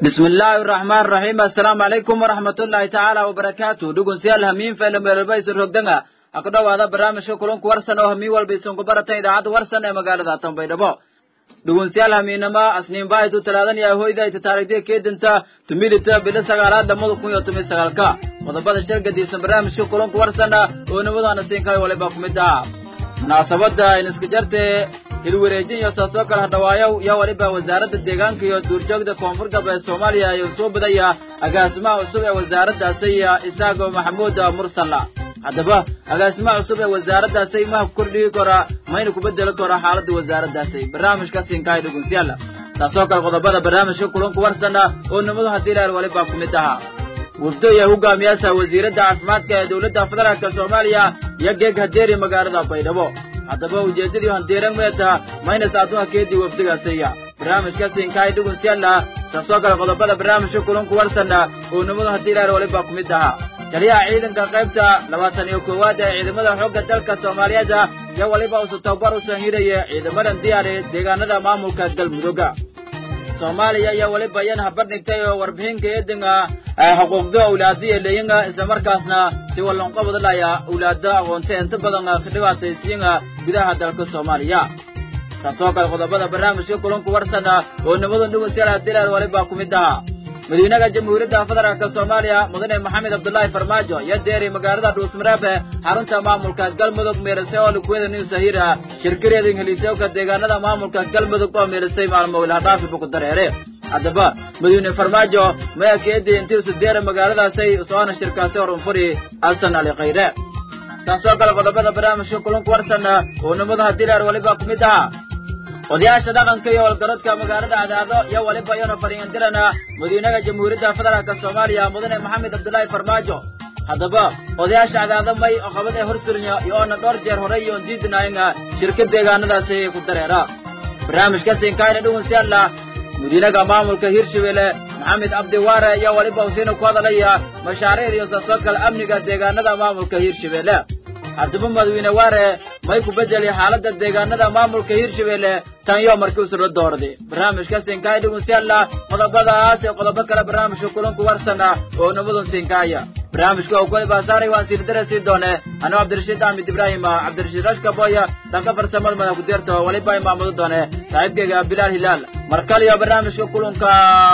bismi illaahi araxmaan raxiim assalaamu calaykum waraxmatullaahi tacaala wabarakaatu dhugunsiyaal hamiin faylameelba isu rogdanga ha ku dhowaada barnaamijka kulanku warsan oo hamiin walba isunku baratan idaacadda warsan ee magaalada tanbaydhabo dhugunsiyaal hamiinama asniinbaahitu talaadan iyo ahoyda ita taarikhdiya keedinta tumidita bilo sagaalaad lamada kun iyo toban sagaalka qodobada shargadiisan barnaamijka kulanku warsana oo nimadana siinkaay waliba ku mid ah munaasabada iniska jarte hilwareejin iyo saasoo kale hadhawaayow yaa waliba wasaaradda deegaanka iyo duurjoogda koonfur galbeed soomaaliya ayuu soo badaya agaasimaha cusub ee wasaaraddaasi isaago maxamuud mursalla haddaba agaasimaha cusub ee wasaaraddaasi maha kordhigi kora mayna ku bedeli karo xaaladda wasaaraddaasi barnaamijka siinkahay dhugunsiyaala taasoo kale qodobada barnaamijka kulanku warsana oo nimadu haddii laal waliba ku mid ahaa wufdo iyo hogaamiyaasha wasiiradda caafimaadka ee dowladda federaalka soomaaliya iyo geeg hadeeri magaalada baydhabo haddaba ujeeddadii handeeran meeta maynas adduunka keedii wafdigaasiya barnaamijka siinkahay dhugunsiyaala taasoo kale qodobada barnaamijka kulanku warsana oo nimadu haddii laal waliba ku mid ahaa taliyaha ciidanka qaybta labaatan iyo koowaad ee ciidamada xoogga dalka soomaaliyeed iyo waliba usu tababar u sanhiraya ciidamadan diyaari deegaanada maamulka galmudugga soomaaliya iyo waliba yan habardhigtay oo warbixinka eedinga xuquuqda awlaadiya leeyinga islamarkaasna si wallanqobadlaya awlaada aqoonta inta badan ka dhibaataysiinga gudaha dalka soomaaliya taasoo kale qodobada barnaamijka kulanku warsana oo nimadan dhugunsiyaal dilaal waliba ku mid ahaa madiinaha jamhuuriyadda federaalka soomaaliya mudane maxamed cabdulaahi farmaajo iyo deeri magaalada dhuusmareebe xarunta maamulka galmudug meerisay oo likuweda new sahira shirkireedin heliisowka deegaanada maamulka galmudug oo meerisay maalmo ilhadhaafi bukudareere haddaba madiine farmaajo maya keedii intiisu deera magaaladaasay soona shirkaasi horunfuri alsan ali khayre taasoo kale qodobada barnaamijka kulanku warsana oo nimadaha dilaar waliba ku mid ahaa odayaasha dhaqanka iyo walgarodka magaalada cadaado iyo waliba iyona fariindirana madiinaha jamhuuriyadda federaalka soomaaliya mudane maxamed cabdulaahi farmaajo haddaba odayaasha cadaado may oqabad ee horsurnya iyo oona dhowr jeer horey iyoon diidinaayinga shirka deegaanadaasi ku dareera barnaamijka siinkaayna dhugunsiyaalla madiinaha maamulka hirshabelle maxamed cabdiwaare iyo waliba usiina ku hadalaya mashaariicda iyo saasoo kale amniga deegaanada maamulka hirshabelle haddaba madawiine waare may ku bedeli xaaladda deegaanada maamulka hirshabelle tan iyo markii usula doorday barnaamijka siinkaaya dhugunsiyaalla qodobadaas ee qodobo kale barnaamijka kulanku warsana oo nimadun siinkaaya barnaamijka oo kuli baasaaray waan sirdare sii doone anuu cabdirashiid axmed ibraahima cabdirashiid rashkaboya dhanka farsamada madax kudeerta oo waliba imaamado doone saaxiibkayga bilaal hilaal mar kaliyo barnaamijka kulanka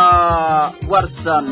warsan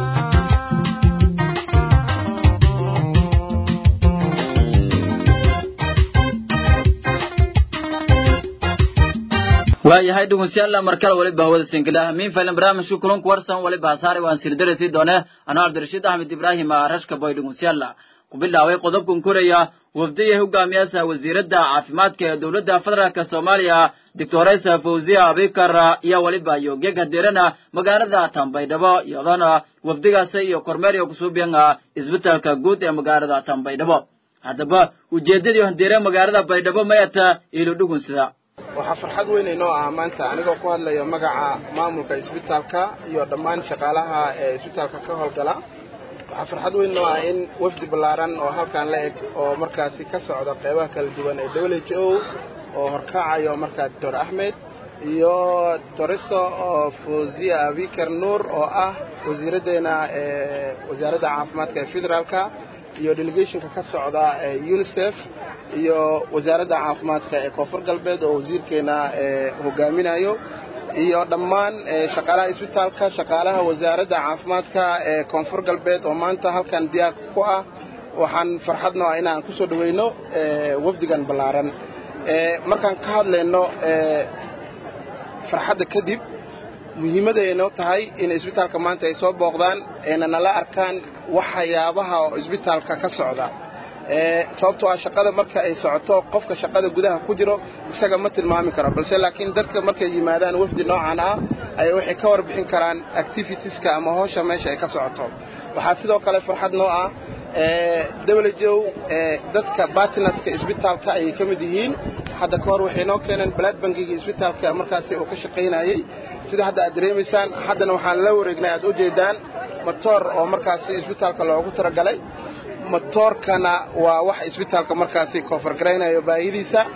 waayahay dhugunsiyaalla markale waliba hawada sinkilah miin faylan barnaamijka kulanku warsan waliba hasaare waan sirdare sii doone anuu cabdirashiid axmed ibraahim rashka boy dhugunsiyaalla ku bilaaway qodobkan koraya wafdiya hogaamiyaasha wasiiradda caafimaadka ee dowladda federaalka soomaaliya doctoresa fawziya abikar iyo waliba iyo geeg hadeerana magaalada tanbaydhabo iyadana wafdigaasi iyo kormeer iyo kusuubiyan isbitaalka guud ee magaalada tanbaydhabo haddaba ujeedadii handeere magaalada baydhabo mayata ilo dhugunsida waxaa farxad weyn inoo ah maanta anigoo ku hadlaya magaca maamulka isbitaalka iyo dhammaan shaqaalaha ee isbitaalka ka howlgala waxaa farxad weyn inoo ah in wafdi ballaaran oo halkan la eg oo markaasi ka socda qeybaha kala duwan ee w h o oo horkacayo markaa doctor axmed iyo toriso oo fawziya abikar nuur oo ah wasiiraddeena ee wasaaradda caafimaadka ee federaalka iyo delegationka ka socda ee unisef iyo wasaaradda caafimaadka ee koonfur galbeed oo wasiirkeena hogaaminayo iyo dhammaan shaqaalaha isbitaalka shaqaalaha wasaaradda caafimaadka ee koonfur galbeed oo maanta halkan diyaar ku ah waxaan farxadno ah inaan ku soo dhaweyno wafdigan ballaaran markaan ka hadlayno farxadda kadib muhiimaday noo tahay in isbitaalka maanta ay soo booqdaan ayna nala arkaan waxyaabaha oo isbitaalka ka socda sababtoo ah shaqada marka ay socoto qofka shaqada gudaha ku jiro isaga ma tilmaami karo balse laakiin dadka markay yimaadaan wafdi noocan ah ay waxay ka warbixin karaan activitieska ama howsha meesha ay ka socoto waxaa sidoo kale farxad noo ah wjow dadka bartinaska isbitaalka ayay ka mid yihiin hadda ka hor waxay noo keeneen balaad bangiga isbitaalka markaasi uu ka shaqaynayey sida hadda aad dareemaysaan haddana waxaan la wareegnay aad ujeedaan matoor oo markaasi isbitaalka loogu talagalay matoorkana waa wax isbitaalka markaasi koofargaraynayo baahidiisa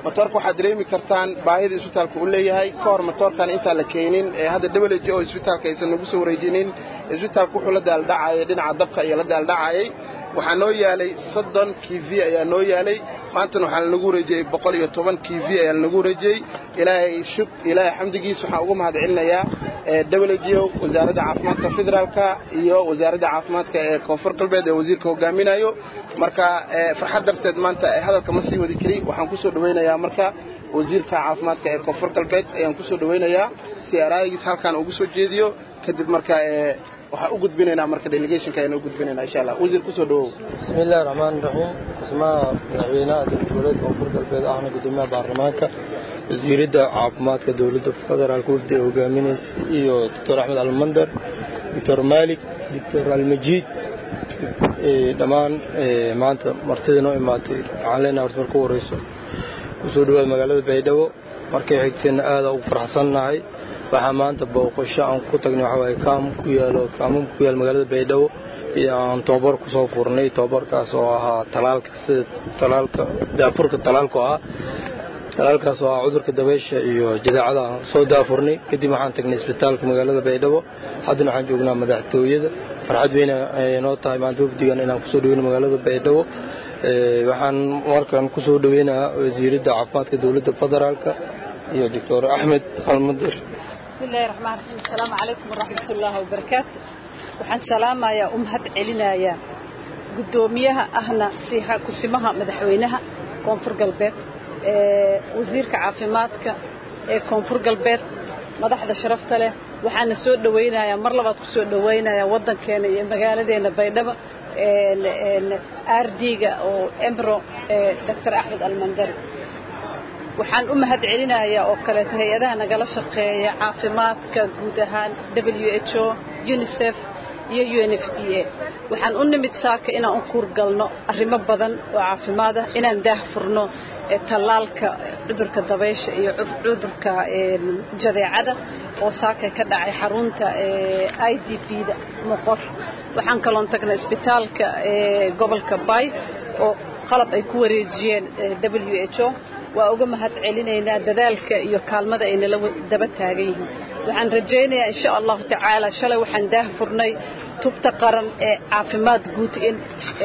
matoorka waxaad dareemi kartaan baahida isbitaalka uu leeyahay ka hor matoorkan intaan la keenin ee hadda w j o isbitaalka aysan nagu soo wareejinin isbitaalka wuxuu la daaldhacayay dhinaca dabka iyo la daaldhacayay waxaa noo yaalay soddon k v ayaa noo yaalay maantana waxaa lanagu wareejiyey boqol iyo toban k v ayaa lanagu wareejiyey ilaahay shuk ilaahay xamdigiis waxaan uga mahad celinayaa w wasaaradda caafimaadka federaalka iyo wasaaradda caafimaadka ee koonfur galbeed ee wasiirka hogaaminayo marka farxad darteed maanta hadalka ma sii wadi kari waxaan kusoo dhawaynayaa marka wasiirka caafimaadka ee koonfur galbeed ayaan kusoo dhawaynayaa si araayigiis halkaan ugu soo jeediyo kadib marka waxaan u gudbinaynaa marka delegationka ayaan u gudbinaynaa insha allah wasiir kusoo dhawow bismi illahi raxmaani raxiim dhismaha madaxweynaha dowlad goboleedka koonfur galbeed ahna gudoomiyaha baarlamaanka wasiiradda caafimaadka dowladda federaalka wafdi ee hogaaminaysa iyo doctor axmed almandar doctor maalik doctor almajiid dhammaan maanta martida noo imaatay waxaan leenahay horta marka u horeyso kusoo dhawaad magaalada baydhabo markay xigteenna aada ugu faraxsannahay waxaa maanta booqasho aan ku tagnay waxa waaye kaam ku yaalo kaamam ku yaal magaalada baydhabo iyo aan tababar kusoo furnay tababarkaas oo ahaa talaalka sida talaalka daafurka talaalku ahaa talaalkaas oo ah cudurka dabeysha iyo jadeecada aan soo daafurnay kadib waxaan tagnay isbitaalka magaalada baydhabo haddana waxaan joognaa madaxtooyada farxad weyne noo tahay maanta wafdigan inaan kusoo dhaweyno magaalada baydhabo waxaan markaan kusoo dhaweynayaa wasiiradda caafimaadka dowladda federaalka iyo doctor axmed almadir bismillahi raxmaan raxiim asalaamu calaykum waraxmat ullaahi wabarakaatu waxaan salaamayaa u mahad celinayaa guddoomiyaha ahna kusimaha madaxweynaha koonfur galbeed wasiirka caafimaadka ee koonfur galbeed madaxda sharafta leh waxaana soo dhawaynayaa mar labaad ku soo dhawaynayaa waddankeena iyo magaaladeena baydhabo ardiga oo embro doctor axmed almandari waxaan u mahad celinayaa oo kaleeto hay-adaha nagala shaqeeya caafimaadka guud ahaan w h o unisef iyo u n f b a waxaan u nimid saaka inaan u kuurgalno arrimo badan oo caafimaad ah inaan daah furno tallaalka cudurka dabaysha iyo cudurka jadeecada oo saaka ka dhacay xarunta i d b da moqor waxaan kaloon tagnay isbitaalka gobolka bay oo qalab ay ku wareejiyeen w h o waa uga mahad celinaynaa dadaalka iyo kaalmada ay nala daba taagan yihiin waxaan rajaynayaa insha allahu tacaala shalay waxaan daah furnay tubta qaran ee caafimaad guud in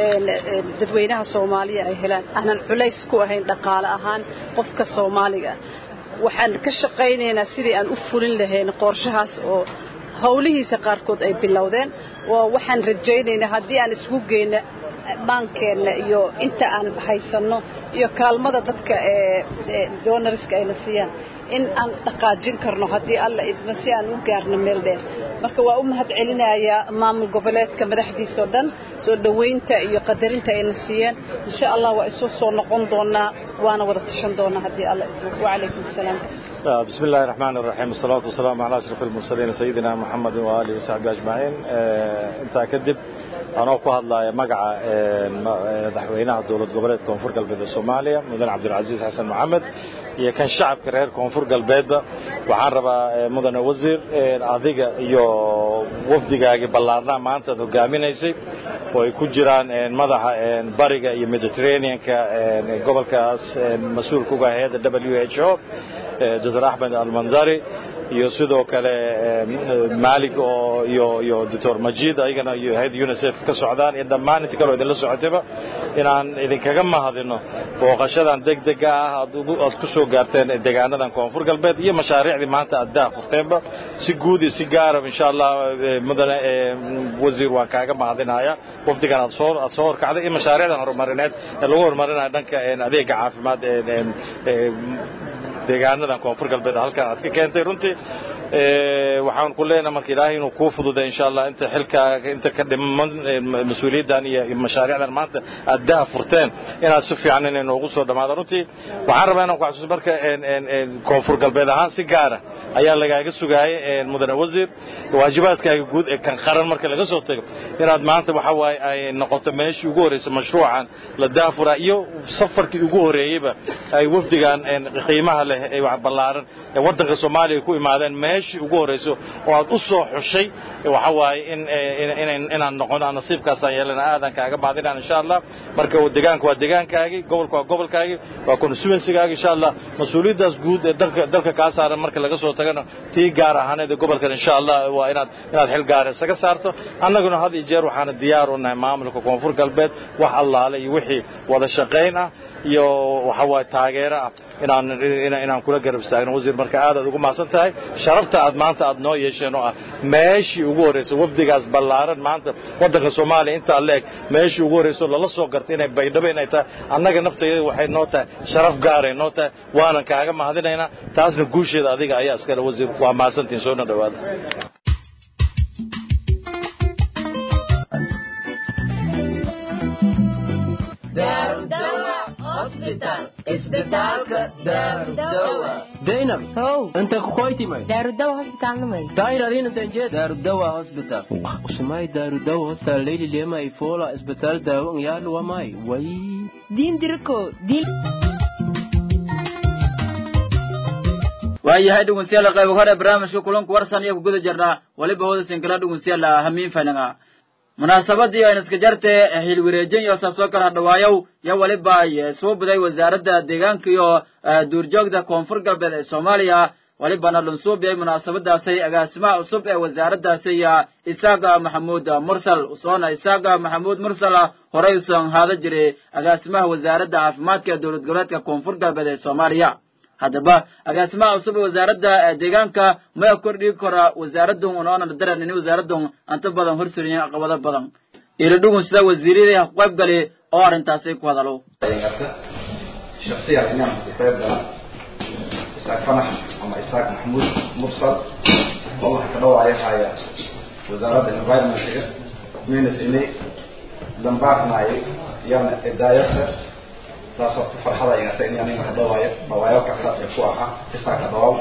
dadweynaha soomaaliya ay helaan aanan culays ku ahayn dhaqaale ahaan qofka soomaaliga waxaan ka shaqaynaynaa sidii aan u fulin lahayn qorshahaas oo howlihiisa qaarkood ay bilowdeen waa waxaan rajaynaynaa haddii aan isku geyno maankeenna iyo inta aan haysanno iyo kaalmada dadka ee doonariska ayna siiyaan in aan dhaqaajin karno haddii alla idma si aan u gaarno meel dheer marka waa u mahad celinayaa maamul goboleedka madaxdiisao dhan soo dhowaynta iyo qadarinta ayna siiyeen insha allah waa isu soo noqon doonaa waana wada tashan doonaa haddii alla idmo wacalaykum asalaam بسم الله الرحمن الرحيم والصلاة والسلام على أشرف المرسلين سيدنا محمد وآله وصحبه أجمعين انت كدب أنا ku hadlaya magaca madaxweynaha dowlad goboleedka koonfur galbeed ee Soomaaliya mudan Cabdulcasiis Xasan Maxamed iyo kan shacabka reer koonfur galbeedba waxaan rabaa mudane wasiir adiga iyo wafdigaaga ballaarnaa maanta aad hogaaminaysay oo ay ku jiraan madaxa bariga iyo mediterraneanka gobolkaas mas-uulka uga hayadda w h o dr axmed almandari iyo sidoo kale maalig oo iyo iyo doctor majid ayagana iyo hayadda unicef ka socdaan iyo dhammaan inta kaleo idinla socotayba inaan idinkaga mahadino booqashadan degdega ah aad ku soo gaarteen deegaanadan koonfur galbeed iyo mashaariicdii maanta aad daa furteenba si guud iyo si gaarab insha allah mudane wasiir waan kaaga mahadinaya wafdigan aad soo aad soo horkacday iyo mashaariicdan horumarineed ee lagu horumarinayo dhanka adeega caafimaad deegaanadan koonfur galbeed halkan aad ka keentay runtii waxaan ku leenahay marka ilaahay inuu kuu fududay insha allah inta xilkaaga inta ka dhiman mas-uuliyaddan iyo mashaariicdan maanta aad daa furteen inaad si fiican inay noogu soo dhammaado runtii waxaan rabaa inaan ku xasuuso marka koonfur galbeed ahaan si gaara ayaa lagaaga sugaayay mudane wasiir waajibaadkaaga guud ee kan qaran marka laga soo tago inaad maanta waxa waaye ay noqoto meeshii ugu horreysay mashruucan la daafura iyo safarkii ugu horreeyeyba ay wafdigan qiimaha leh ee wax ballaaran ee waddanka soomaaliya ku imaadeen meesha meeshii ugu horrayso oo aad u soo xushay waxa waaye in inaan noqono nasiibkaasaan yeelana aadan kaaga mahadinaan insha allah marka deegaanka waa deegaankaagii gobolka waa gobolkaagii waa constituencygaagi insha allah mas-uuliyaddaas guud ee dalka dalka kaa saaran marka laga soo tagano tii gaar ahaaneed ee gobolkan insha allah waa inaad inaad xil gaara isaga saarto annaguna had iyo jeer waxaana diyaar u nahay maamulka koonfur galbeed wax allaale iyo wixii wada shaqayn ah iyo waxa waaye taageero ah inaan inaan kula garab istaagno wasiir marka aad aad ugu mahadsan tahay sharafta aad maanta aad noo yeesheen oo ah meeshii ugu horraysay wafdigaas ballaaran maanta waddanka soomaaliya intaa leeg meeshii ugu horraysay lala soo gartay inay baydhabo inay tahay annaga naftayada waxay noo tahay sharaf gaaray noo tahay waanan kaaga mahadinaynaa taasna guusheeda adiga ayaa iskale wasiir waa mahadsantihin soona dhowaada zainab how inta kukoytimay daarudawa hosbitaalnamay tayradinatanjed daarudawa hospital usumay daarudawa hospital leyli lema ifola isbitaal daawo ngyalu wamay way diin diriko diin waayahay dhegeystayaal qayb hore barnaamijka kulanku warsan iyo kuguda jirnaa waliba hooda sinkala dhegeystayaal hamiin fanaga munaasabadii aynu iska jarte xilwareejin iyo saasoo kala dhawaayow yo waliba ay soo buday wasaaradda deegaanka iyo duurjoogta koonfur galbeed ee soomaaliya walibana lunsuubiyay munaasabadaasay agaasimaha cusub ee wasaaraddaasi isaaga maxamuud mursal usoona isaaga maxamuud mursal horey usan haada jiray agaasimaha wasaaradda caafimaadka ee dowlad goboleedka koonfur galbeed ee soomaaliya haddaba agaasimaha cusub ee wasaaradda deegaanka maya kordhigi kora wasaaradun unoona daran ini wasaaradun anta badan horsuriyeen caqabado badan ilo dhugun sida wasiiradii ha ku qayb gali oo arrintaasi ku hadalo shaksiyan inaan ku qayb gala isaaq fanax ama isaaq maxamuud mursal oo waxa ka dhawaaya haya wasaaradda environmentiga minas ini dambaarnaayay yana idaayadka taasoo ku farxada igata in aniga hadhawaayo dhawaayo kasta ee ku ahaa isaaq hadhawaaw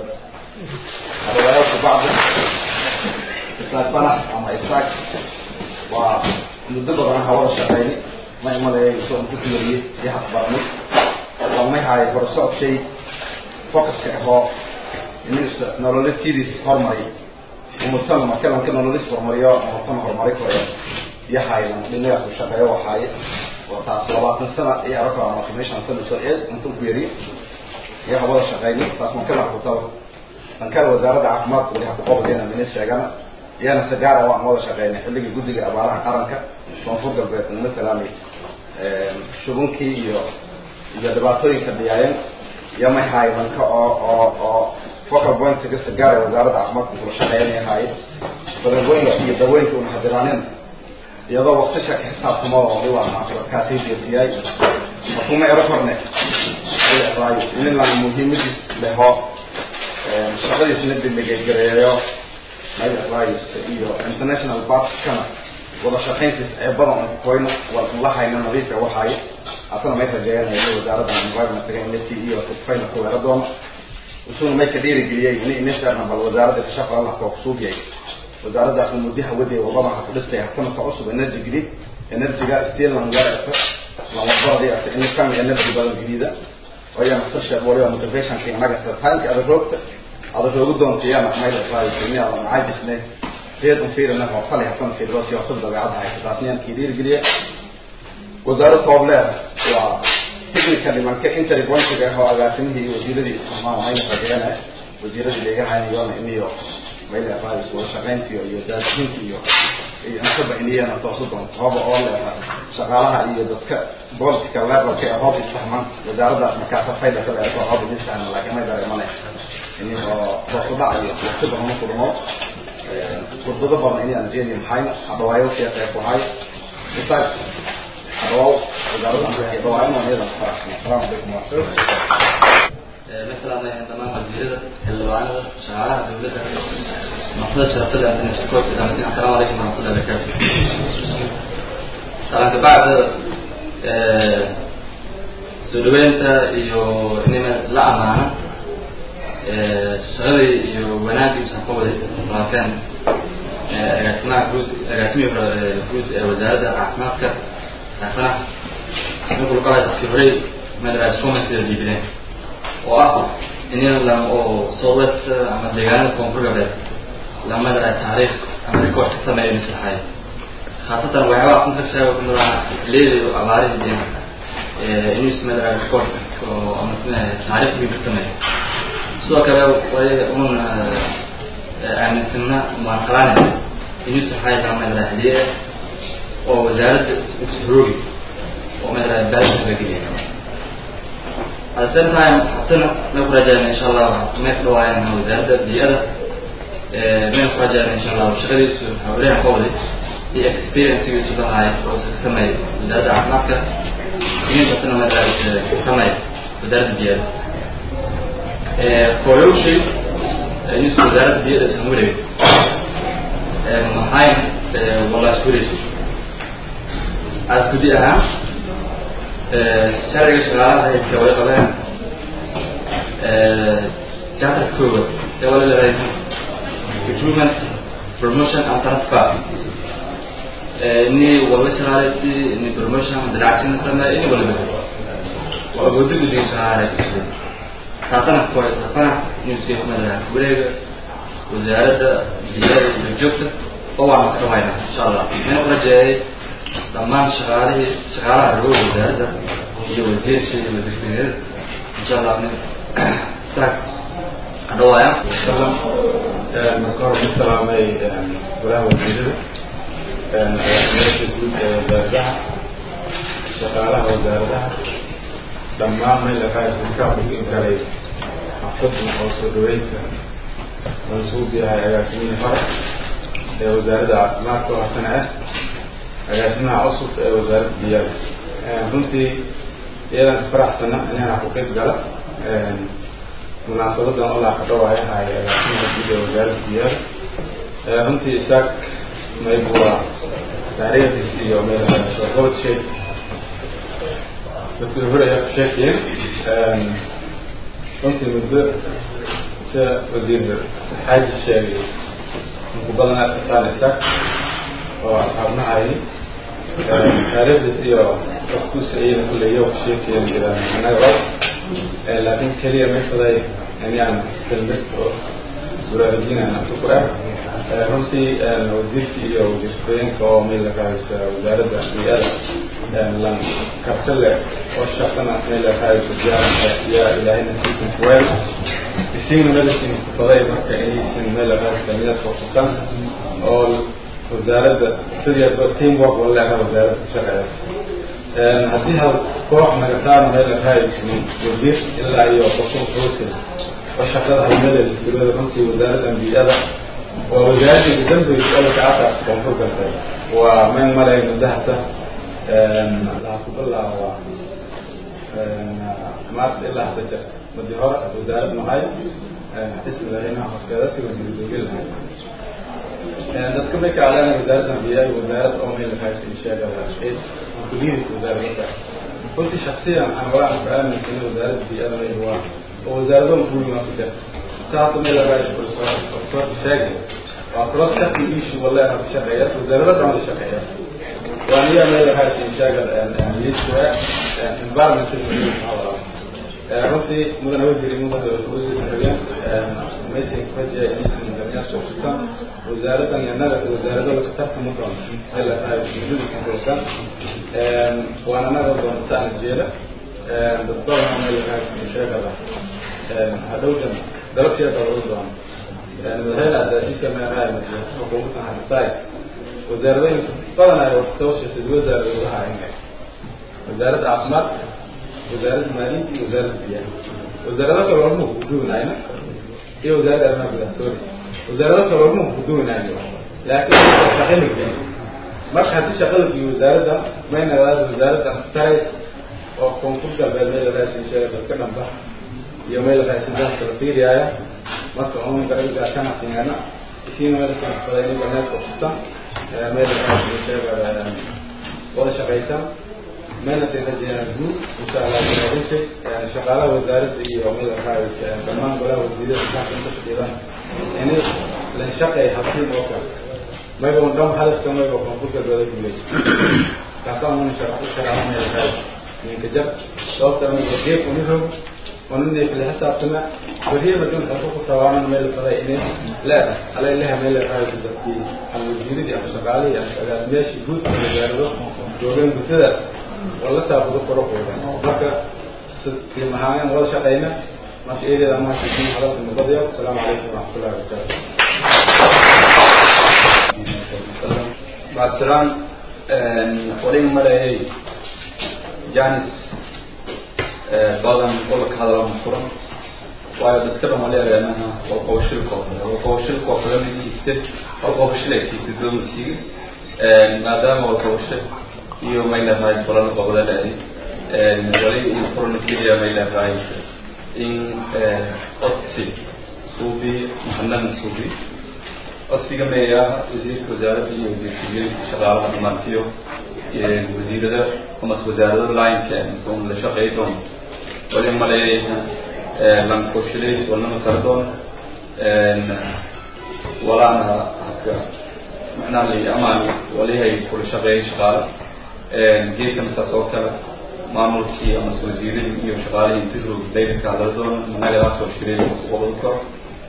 hadhawaayo kubacdi isaaq fanax ama isaaq waa muddo badan hawada shaqeyni ma imaleeya isoo ku fiiriyey iyo hasbaranay lamay haayo horusocodkay focuska ahoo inisa nololatidiis hormariy umutana markalanka nololis hormariyo umutana horumari koreya iyo haylan dhinagaas u shaqeeyo waxaaye oo taas labaatan sana iyo arako ama meeshan sana soo eed intuu ku yari iyo hawada shaqeyni taas markala kutaba dhankale wasaaradda caafimaadka wali hakuqobadeena mina sheegana iyana sagaara waan wada shaqeynay xilligii guddiga abaaraha qaranka koonfur galbeed matalan shubunkii iyo iyo dhibaatooyinka dhiyaayeen iyo may haay danka oo oo oo focal pointiga sagaara wasaaradda caafimaadka kula shaqeynay haay badagooyinka iyo dawooyinka una hadiraanin iyadoo waktisha ka xisaabtamo oo iwaa kaasay jeesiyay makuma ero korne raayo inilan muhiimadiis leho shaqadiisna diligegareeyo mayas iyo international partkana wada shaqayntiis ee badan aan koyno waa la hayna nadiifka waxaaye asana may rajeeyanaya wasaaradda environmentga inati iyo kufayna ku weera doono isuna may ka dhiirigeliyey ini inisarna bal wasaaradda kashaqo allah koo kusuugiyay wasaaraddaasna muddaha waday wadadan ha ku dhistay hakuna ka cusub energy grid energyga steel langarata lamabaradi ata in kami energy badan gidida oyana sasha waliba motivationka inaga taanka ada roogta ada roogu doontayana mayla raayisini ala macaajisne reed un fiirina oo kale hakuna fiirdosi oo sub dabeecadda haysa taasniyaan kii dhiirigeliye wasaarad toobleer waa technical nimanka interpointiga ah oo agaasimihii iyo wasiiradii isticmaal mayna rajeeyana wasiiradii leegahayna iniyo mayla raayis wada shaqayntiyo iyo daadinta iyo iyo intaba iniyana toosu doonto hoba oo leeha shaqaalaha iyo dadka political levelka ee hoob istahman wasaaraddaas markaasa fayda ka leeto hoob istahman laakiin may dareemane ini oo toosu dhac iyo waqti badan ku dhumo khudbado badan inaan jeedi maxayna hadhawaayo sheekay ku hay isaag hadhawaaw wasaaradda hadhawaayo iyada faraxsan asalaamu calaykum warahmatullahi مثلا تمام وزيرة الوعد شعارها دولتها مقصود شرطة أن نشتكوك إذا مدين السلام عليكم ورحمة الله وبركاته طبعا بعد سودوينتا iyo inima la amaana shaqadii iyo wanaagii usaqowday laakiin agaasimaha guud agaasimihii guud ee wasaaradda caafimaadka caafimaad ninkuu kala dadkii horey madaraas commerce dhiibineen oo ah in la oo southwest ama deegaanada koonfur galbeed lamada taariikh ama record ka sameeyo misaxay khaasatan waxyaabaha kunta sheega ku mudan leeday oo abaarihii deen inuu ismada record oo ama sina taariikh weyn ka sameeyo sidoo kale way un aaminsana muaqalaane inuu saxay lamada hadiye oo wasaaradda usroogi oo mada baalka laga geliya at the same time haddana may ku rajayna insha allah may ku dhawaayaan wasaaradda biyada may ku rajayna insha allah shaqadiisu hawlaha qowli iyo experiencegiisu lahaay oo iska sameey wasaaradda caafimaadka ininkaasna mada sameey wasaaradda biyada koyowshi inuusu wasaaradda biyada isan wareeg maxayn wala isku wareeg as gudi ahaan sharciga shaqaalaha hayadka way qabeen chapter koowaad ee wala leedahay recruitment promotion and transfer ini wala shaqaaleysi ini promotion dalaacsin sameey ini wala bixi waa gudi gudiga shaqaaleysi taasana kuhaysafana newska kumadaha wareega wasaaradda biyada iyo joogta oo waana ka dhamayna insha allah mina ku rajeeyay dhammaan shaqaalihii shaqaalaha rogo wasaaradda iyo wasiirsha iyo wasiirtiniyada insha allah nin saag adhawaaya marka hore ku salaamay golaha wasiirada agaasimayaasha guud ee wasaaradaha shaqaalaha wasaaradaha dhammaan meel aqaaka kusin karay xafadna oo soo dhaweynta mansuub yahay agaasimihii hore ee wasaaradda caafimaadka oo hasana ah agaasimaha cusub ee wasaaradda biyaada runtii iyadan faraxsana inaan ku qeyb gala munaasabadan olaa ka dhawaayahay agaasimaha guud ee wasaaradda biyaada runtii isaag maybua taariikhdiis iyo meel gobod sheeg dadkii hore ayaa ku sheekayeen runtii muddo sida wasiir xaaji sheegay inku badanaa isqataan isaag oo asxaabnahay taariikhdiis iyo dadkuusa iyada kuleeyo ku sheekayeen jiraan anaga og laakiin keliya maysaday inaan kelmad oo baraarujinana ku ah runtii wasiirkii iyo wasiirkooyinka oo meel laqaaysa wasaaradda biyada lan karti leh oo shaqana meel laqaaysa diyaaran yaa ilaahayna siikin kuweel isiina medicine kufaday marka inaysan meel laqaaysa midaad fursutan oo wasaaradda sidii teamwork wala leedaha wasaaradda shaqeeya haddii hal koox nagataan meel laqaaysa wasiir ilaa iyo qofun xuusin oo shaqada halmada isbilada runtii wasaaradda biyada waa wasaaradda dambiga oo kacata koonfur galbeed waa meel malay mudahata laha ku bilaaba maarta ilaa hadda jir madi hore wasaarad mahay xismidahayna horseeda si wasiiradoogi lahay dadka may kacdaan wasaaradda biyaha wasaarad oo meel lahaysa sheegada kuliyadka wasaaradda runtii shaksiyan aan walaan ka aaminsanay wasaaradda biyada meel waa oo wasaarado muhiima ku jirta taas meel lahaysa professor sheegay waa cross cutting issue wallahi ku shaqeeya wasaarada dhan la shaqeeya waa niya meel lahaysa sheegada liiswa environmental runtii mudana wasiir mudana wasiir meeshan kaje inaysan damiya soo wasaaradan yanaga wasaarado la tartan ma doon meel lahaysa jiddiisa koosan waana naga doon saan jeela dad badan meel lahaysa sheegada hadhowdan dalabkeeda lagu doon madaxweyne adaasiisa meelaha xukuumadda hadisaay wasaaradooyin badan ay soo sheesay wasaarada uga haayeen wasaaradda caafimaadka wasaaradda maaliyadda iyo wasaaradda biyaha wasaarado kale walma kuduwanayna iyo wasaaradda arrimaha gudaha sorry wasaarado kale walma kuduwanayno laakiin shaqaynaysa marka haddii shaqada iyo wasaaradda mayna wasaaradda taray oo koonfur galbeed meel raashin sheega dadka dhanba iyo meel raashin dadka la fiiriyaaya marka un garagaashana fiingana isiina meel faday banaas qabsata meel sheega wada shaqaysan meelna tinajiyaan guud insha allah wanaajisay shaqaalaha wasaaradda iyo meel raayis dhammaan golaha wasiirada saaka inta fadhiyaan ini lan shaqay habtiin oo kale mayba un dham hadafka mayba koonfurka dooda guuleysa kaasaan un sharaxu sharaxa meel raayis ninka jar sababta mayba geef uni rog ونني في الحساب وهي بدون حقوق طبعا ميل فريقين لا على لها ميل هاي تدقي الوزير دي أبو شغالي يعني ماشي جود من الجارو جوجين بتدا ولا تأخذ قرق ولا في مهاين ولا شقينا ما في إيه ما في حضرة المبادئ والسلام عليكم ورحمة الله وبركاته بعد سلام ولين ملاهي جانس badan gobolka hadalama furan waayo dadka dhan wali areenaha waa qobashilkoo kale waa qobashilkoo kale mid kiigte waa qobashil ay kiigta dowladkiiga maadaama waa qobashil iyo maylahays balana qobada dhaadi wali in furan keliya maylahays in codsi suubi maxamed suubi codsiga meeyaha wasiirka wasaaradda iyo wasiirka shaqaalaha dhamaantiyo wasiirada amas wasaarada lineka mise la shaqeey doon wali maleeyayna lankoshalays walnama kala doon walaana habka macnaha la amaani walihay kula shaqeeyay shaqaale geedkana saas oo kale maamulkii amase wasiiradii iyo shaqaalihii inti roog dayrka hadala doon managadaasoo shiray qobol karo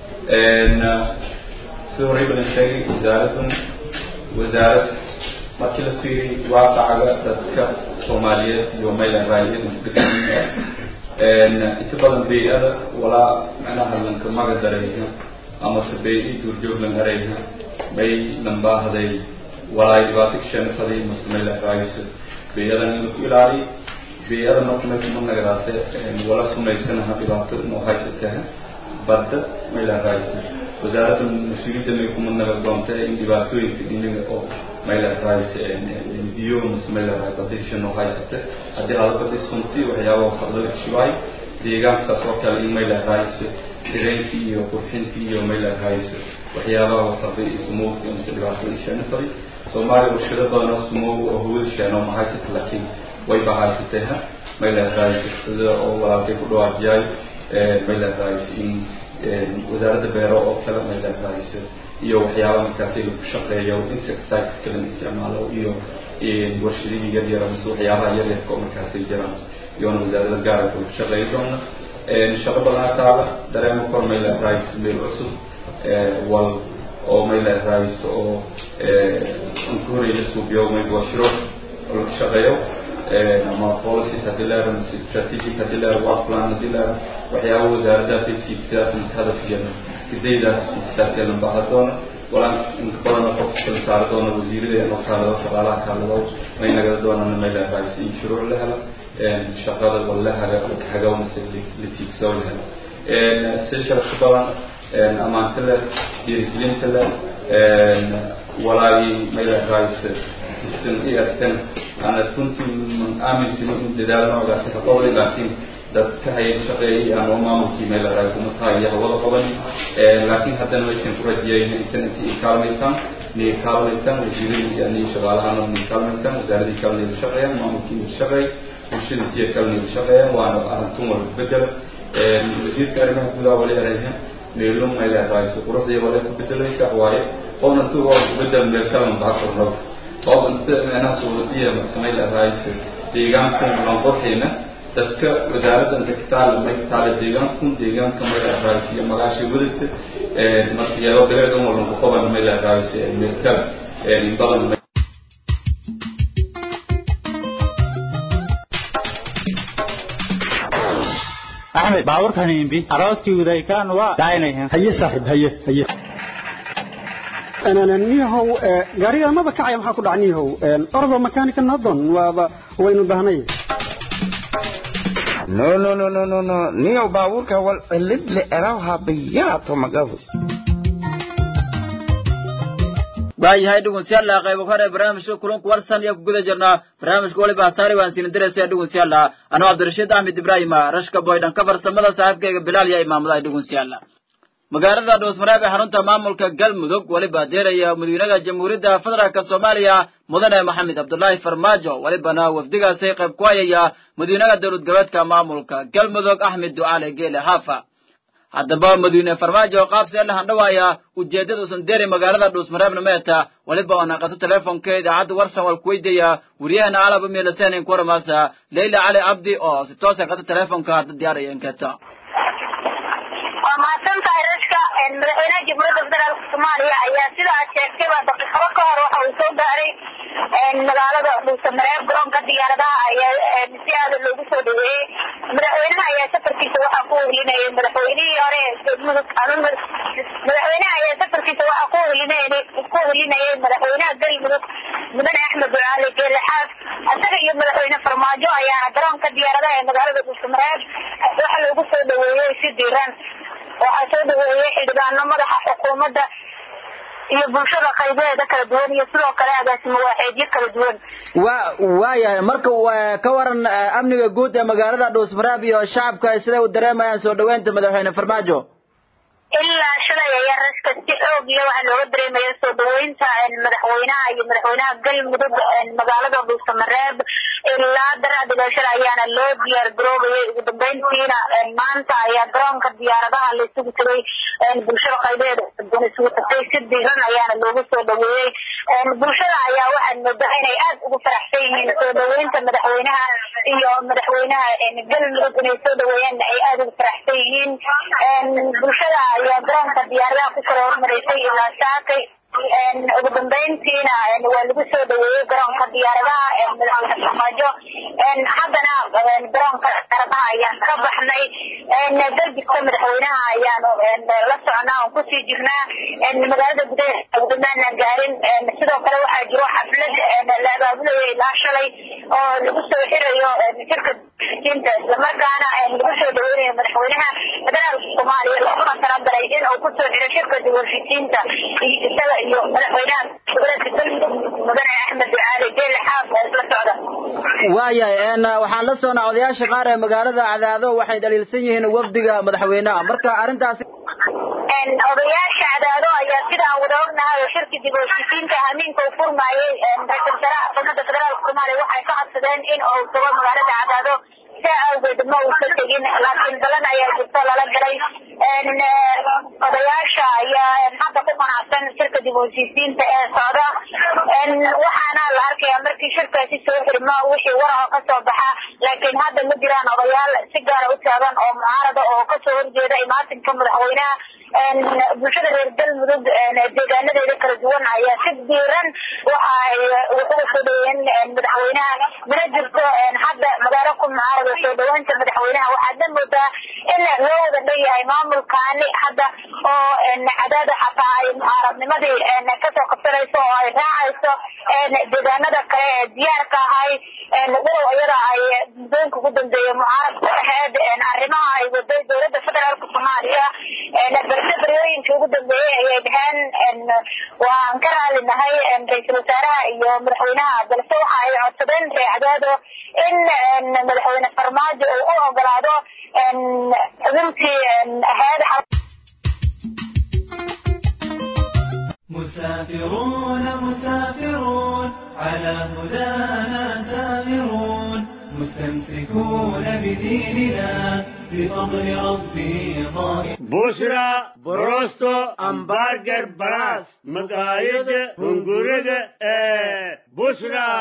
sida horey badan sheegay wasaaraddan wasaarad markii la fiiriy waaqacaga dadka soomaaliyeed iyo maylan raayiyad inta badan bay-ada walaa macnaha lanka maga darayha amase bay-i duurjoog lan harayha may lambaahday walaay dhibaato kashenafaday mase maylan raayisa bay-adan in laku ilaaliy bay-ada marka may kuma nagadaase wala sumaysanaha dhibaato inuu haysataha badda maylan raayisa wasaaradda mas-uuliyadda may kuma naga doonta in dhibaatooyinka dhinaga oo maylahays biyo mase maylahay badishan oo haysata haddii hada badi sunti waxyaaba wasaqda la kashibaay deegaanka saas oo kale in maylahays direenkii iyo qurxintii iyo maylahays waxyaabaha wasaqda iyo sumowka mase dhibaatada isheena fari soomaaliya warshado badan oo sumow oo hawada sheeno ma haysata laakiin way ba haysatay ha maylahays sida oo walaalkay ku dhawaajiyay maylahays in wasaaradda beero oo kale maylahays iyo waxyaaba markaasi lagu shaqeeyo insecticides kalan isticmaalo iyo warshadihii yar yar mise waxyaabaha yar yarka oo markaasi jiraan iyoona wasaarada gaarka lagu shaqeeyo doona shaqo badanaa taala dareemo kor mayla rice meel cusub wal oo mayla rice oo anka horey la suubiyo mayl washiro oo lagu shaqeeyo ama policies haddii la yaro mise strategic haddii la yaro work plan haddii la yaro waxyaaba wasaaradaasi tiigsidaas mise hadafkeena gidaydaas tiigsidaasee la baahan doona walaan inka badana focuska la saari doona wasiirada loo kaalado shaqaalaha kaalado may nagada doonana mayla raaysi in shuruuc la helo shaqada wala haga hagaw mise la tiigsaw la helo si sharafka badan amaanta leh dhiirigelinta leh walaagii mayla raayse isan i arkan ana runtii man aaminsino in dadaal noogaasi ka qowlay laakiin dadka hayay shaqeeyay aan oo maamulkii meel la raay kuma tahay iyo hawada qaban laakiin haddana waysan ku rajiyayna intan intii kaalmaytaan ni kaalmaytaan wasiiradii yani shaqaalahana ni kaalmaytaan wasaaradii kalena la shaqeeyaan maamulkii la shaqeey bulshada intiya kalena la shaqeeyaan waana arintun walba bedela wasiirka arrimaha gudaha wali erayha meelum meel la raayso quruxdii wala ku bedelaysa waaye qowna tu waa ku bedel meel kalena baa kornoo oo inta meelaha suudiya marsamay la raayso deegaankan lan qorxayna dadka wasaaradda inta kitaal may kitaale deegaankun deegaanka may la raaysiyo magaasha wadagta marka iyadoo dabeedan walban ku qaban may la raaysiyo meel kale badan axmed baaburkan imbi arooskii udaykaan waa daaynayan haye saaxib haye haye niyahow gaariga maba kacaya maxaa ku dhac niyahow ordo makanika nadon waaba waynu baahnay no no no no no no niyow baabuurka wal cilid le erawha bayaato magabu waayahay dhegeystayaal qayb hore barnaamijka kulanku warsan iyo ku guda jirnaa barnaamijka waliba hasaari waan siin diraysa dhegeystayaal anoo cabdirashiid axmed ibraahim rashka boydhan ka farsamada saaxiibkayga bilaal iyo imaamada dhegeystayaal magaalada dhoosmareeb ee xarunta maamulka galmudug weliba deeraya madaxweynaha jamhuuriyadda federaalka soomaaliya mudane maxamed cabdulaahi farmaajo welibana wafdigaasi qayb ku hayaya madaxweynaha dowlad goboleedka maamulka galmudug axmed ducaale geele haafa haddaba madiine farmaajo qaabsee la handhawaaya ujeeddada usan deeri magaalada dhuusmareebna meeta weliba oo naqato teleefonka idaacadda warsan wal kuweydaya wariyahana alaba meelaseenin kuwaramaasa leyla cali cabdi oo si toosa qata teleefonka hadda diyaaraya inketa waa mahadsan tahay rashka madaxweynaha jamhuuriyadda federaalka soomaaliya ayaa sida aad sheegtayba daqiiqado ka hor waxa uu soo gaaray magaalada dhuusamareeb garoonka diyaaradaha ayaa si aada loogu soo dhaweeyey madaxweynaha ayaa safarkiisa waxaa ku wehelinayay madaxweynihii hore mudug madaxweynaha ayaa safarkiisa waxaa ku wehelinayay ku wehelinayay madaxweynaha galmudug mudane axmed ducaali geele xaaf isaga iyo madaxweyne farmaajo ayaana garoonka diyaaradaha ee magaalada dhuusamareeb waxa loogu soo dhaweeyey si diiran waxaa soo dhaweeyey xildhibaano madaxa xukuumadda iyo bulshada qaybaheeda kala duwan iyo sidoo kale agaasimo waaxeedyo kala duwan wa waayahay marka ka waran amniga guud ee magaalada dhuusmareeb iyo shacabka siday u dareemayaan soo dhaweynta madaxweyne farmaajo ilaa shalay ayaa raska si xoog iyo waxaa looga dareemaya soo dhaweynta madaxweynaha iyo madaxweynaha galmudug magaalada dhuusamareeb ilaa daraadhigaashada ayaana loo diyaar garoobayay ugu dambeyntiina maanta ayaa garoonka diyaaradaha la isugu tegay bulshada qaybeeda duwan isugu tagtay si diiran ayaana loogu soo dhaweeyey bulshada ayaa waxaad moodaa inay aad ugu faraxsan yihiin soo dhaweynta madaxweynaha iyo madaxweynaha galmudug inay soo dhaweeyaan ay aada ugu faraxsan yihiin bulshada ayaa garoonka diyaaradaha ku kala hormaraysay ilaa saakay ugu dambeyntiina waa lagu soo dhaweeyey garoonka diyaaradaha madaxweyne farmaajo haddana garoonka diyaaradaha ayaan ka baxnay darbigta madaxweynaha ayaanu la socnaa oon kusii jirnaa magaalada gudaheeda ugudamaana gaarin sidoo kale waxaa jiro xaflad la abaabulayo ilaa shalay oo lagu soo xirayo shirka dinta islamarkaana lagu soo dhaweynayo madaxweynaha federaalka soomaaliya looguna talagalay in uu kusoo xiro shirka diwarshisiinta isaga iyo madaxweynaha goboleedka galmudug mudane axmed ducaali geele xaaf oo isla socda waayahay waxaan la soonaa odayaasha qaar ee magaalada cadaado waxay dhaliilsan yihiin wafdiga madaxweynaha marka arrintaasi odayaasha cadaado ayaa sidaan wada ognahay oo shirki dib u heshiisiinta hamiinka uu furmaayay ra-iisul wasaaraha xukuumadda federaalka soomaaliya waxay ka codsadeen in uu tago magaalada cadaado saa awgeed ma uusan tegin laakiin balan ayaa jirto lala galay odayaasha ayaa hadda ku qanacsan shirka dib u heshiisiinta ee socda waxaana la arkayaa markii shirkaasi soo xirmo wixii waraho kasoo baxa laakiin hadda ma jiraan odayaal si gaara u taagan oo mucaarada oo kasoo horjeeda imaatinka madaxweynaha bulshada reer galmudug deegaanadeeda kala duwan ayaa si diiran waxa ay uga soo dhaweeyeen madaxweynaha mana jirto hadda magaalo ku mucaarada soo dhaweynta madaxweynaha waxaadna moodaa in loo wada dhan yahay maamulkaani hadda oo cadaada xataa ay mucaaradnimadii kasoo qabsanayso oo ay raacayso deegaanada kale ee diyaarka ahay walow iyada ay muddooyinka ugu dambeeya mucaaradku ahayd arrimaha ay waday dowladda federaalka soomaaliya balse baryooyinkii ugu dambeeyey ayay dhaheen waan ka raali nahay ra-iisul wasaaraha iyo madaxweynaha balse waxa ay codsadeen reecadaado in madaxweyne farmaajo uu u ogolaado xubintii ahayd مسافرون مسافرون على هدانا سائرون مستمسكون بديننا بفضل ربي ظاهر بشرى بروستو امبارجر براس مقايد هنغورد بشرى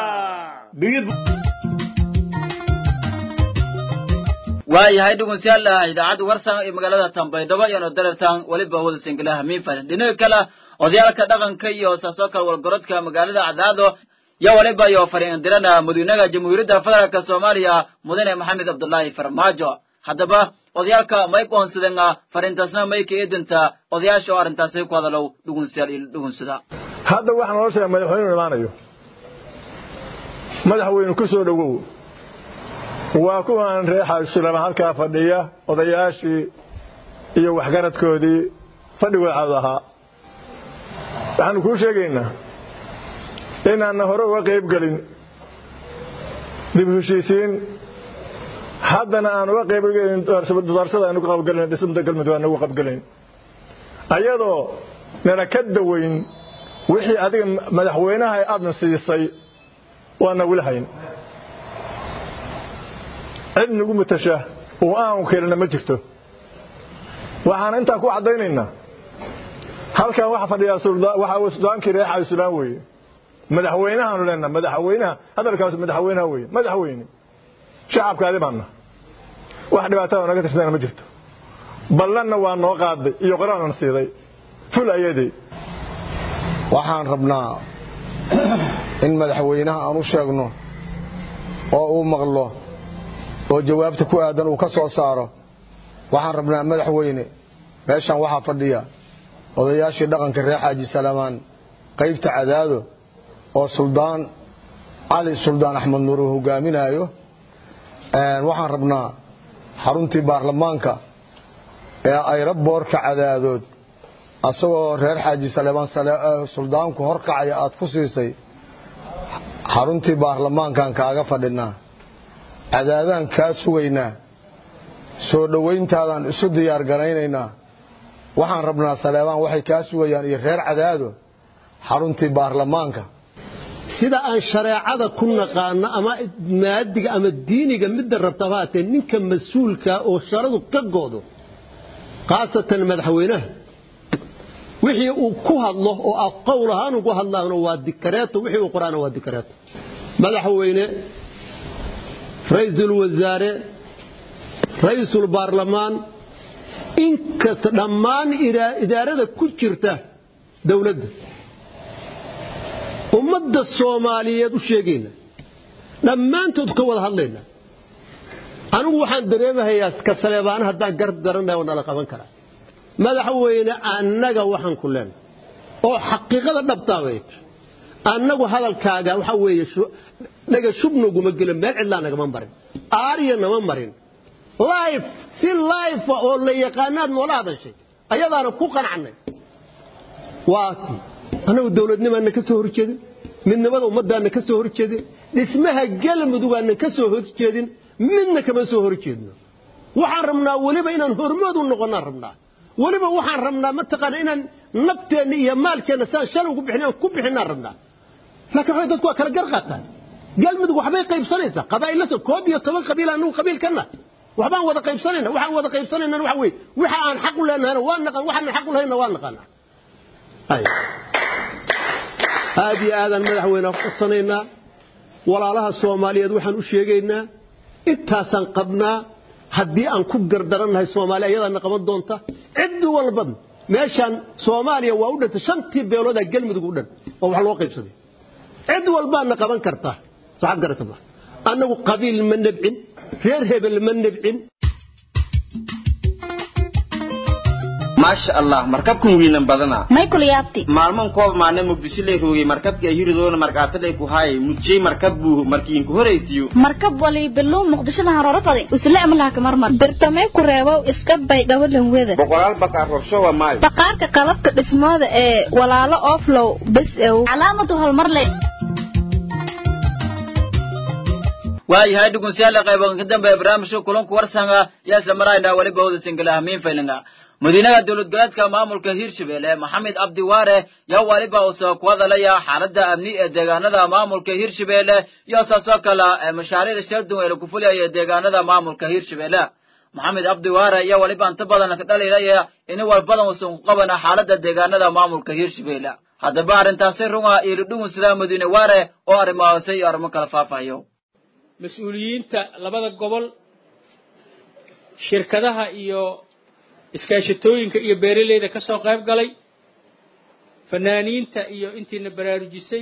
waayahay dhegeystayaal idaacadda warsan ee magaalada tambaydhabo iyano dareertaan weliba wada singalaha miinfal dhinaca kale odayaalka dhaqanka iyo saasoo kale walgorodka magaalada cadaado yo waliba iyo fariindirana madiinaha jamhuuriyadda federaalka soomaaliya mudane maxamed cabdulaahi farmaajo haddaba odayaalka may qoonsadeen fariintaasna may ka eedinta odayaasha oo arrintaasi ku hadalow dhugunsayaal iyo dhugunsada hadda waxaa noo sheega madaxweynuhu imaanayo madaxweyne ku soo dhowow waa kuwan reexaa sulama halkaa fadhiya odayaashii iyo waxgaradkoodii fadhigooda cawd ahaa waxaanu kuu sheegaynaa inaanna hore uga qayb gelin dib heshiisiin haddana aan uga qayb gelin doorsada aynu ka qabgelin dhismada galmudug aan uga qabgelin ayadoo nana ka dawayn wixii adiga madaxweynaha aadna siisay waana wili hayn cid nagu matasha oo aanu keenana ma jirto waxaan intaa ku caddaynaynaa halkan waxa fadhiyaa waxa sudaankii reexayo sudaan weeye madaxweynahaanu leenaha madaxweynaha hadalkaas madaxweynaha weeye madaxweyne shacabkaadi baanna wax dhibaatada naga tirsadana ma jirto ballanna waa noo qaaday iyo qoraanan siiday ful ayadii waxaan rabnaa in madaxweynaha aan u sheegno oo uu maqlo oo jawaabta ku aadan uu ka soo saaro waxaan rabnaa madaxweyne meeshan waxaa fadhiya odayaashii dhaqanka reer xaaji salamaan qaybta cadaado oo suldaan cali suldaan axmed nuur uu hogaaminayo waxaan rabnaa xaruntii baarlamaanka ee ayraboorka cadaadood asagoo reer xaaji salamaan suldaanku horkacaya aad ku siisay xaruntii baarlamaankan kaaga fadhinaa cadaadaan kaa sugaynaa soo dhowayntaadaan isu diyaar garaynaynaa waxaan rabnaa saleebaan waxay kaa sugayaan iyo reer cadaado xaruntii baarlamaanka sida aan shareecada ku naqaano ama maadiga ama diiniga midda rabtaba haatee ninka mas-uulka oo sharadu ka goodo khaasatan madaxweynaha wixii uu ku hadlo oo ah qowl ahaan ugu hadlaano waa dikareeto wixii uu qoraana waa dikareeto madaxweyne ra-iisul wasaare ra-iisul baarlamaan inkasta dhammaan idaarada ku jirta dowladda ummadda soomaaliyeed u sheegayna dhammaantood ka wada hadlayna anigu waxaan dareemahayaa ka saleebaana haddaan garab garanaya oo nala qaban karaa madaxweyne annaga waxaan ku leenahay oo xaqiiqada dhabtaa wey annagu hadalkaaga waxa weeye dhaga shubnaguma gelo meel cidlaa nagama marin aariya nama marin life si life oo la yaqaanaad noola hadashay ayadaana ku qanacnay waa annagu dowladnimaana ka soo horjeedin midnimada ummadaana ka soo horjeedin dhismaha galmudugaana ka soo horjeedin midna kama soo horjeedno waxaan rabnaa weliba inaan hormood u noqonnaan rabnaa weliba waxaan rabnaa mataqaana inaan nafteenna iyo maalkeenna saan shalay ugu bixin ku bixinaan rabnaa laakiin waxay dadku waa kala gar qaataan galmudug waxbay qaybsanaysaa qabaa'ilasa koob iyo toban qabiil anagu qabiilkanna waxbaan wada qaybsanayna waxaan wada qaybsanayna waxa weeye waxa aan xaq u leenahayna waa naqaan waxaan xaq u lahayna waa naqaanaa aad iyo aadaan madaxweyne codsanaynaa walaalaha soomaaliyeed waxaan u sheegaynaa intaasaan qabnaa haddii aan ku gardarannahay soomaaliya ayadaana qaban doonta cid walban meeshaan soomaaliya waa u dhantay shantii beeloodaa galmudug u dhan oo wax loo qaybsaday cid walbaana qaban kartaa saxaad garatama annagu qabiil ma nebcin reer hebel ma nebcin maasha allah markabkan wiinan badana michael yaabti maalman koob maana muqdisho lay roogay markabka hiridoona markaatadhay ku haay mujjay markab buu markiinku horeytiyo markab wali bilow muqdishoda haroro baday usle amlaha kamarmar birtamee ku reebow iska bay dhawalan weda boqolaal bakaar rorshowa maayo baqaarka qalabka dhismooda ee walaalo oflow bes ew calaamadu hormarle waayahay dhugunsiyaala qaybogan ka dambe barnaamijka kulanku warsanga yaa isla marayna weliba wada singala hamiin faylinga madiinaha dowlad goleedka maamulka hirshabelle maxamed cabdiwaare yaa waliba uu soo ku hadalaya xaaladda amni ee deegaanada maamulka hirshabelle iyo saasoo kale mashaariicda sheelduwan ee lagu fuliyaya deegaanada maamulka hirshabelle maxamed cabdiwaare ayaa waliba inta badan ka dhalinaya in walbadan uusan ku qabana xaaladda deegaanada maamulka hirshabelle haddaba arrintaasi runga iyo ludhugun sidaa madiine waare oo arrimahaase iyo arrimo kala faafahayo mas-uuliyiinta labada gobol shirkadaha iyo iskaashatooyinka iyo beeraleyda ka soo qayb galay fanaaniinta iyo intiina baraarujisay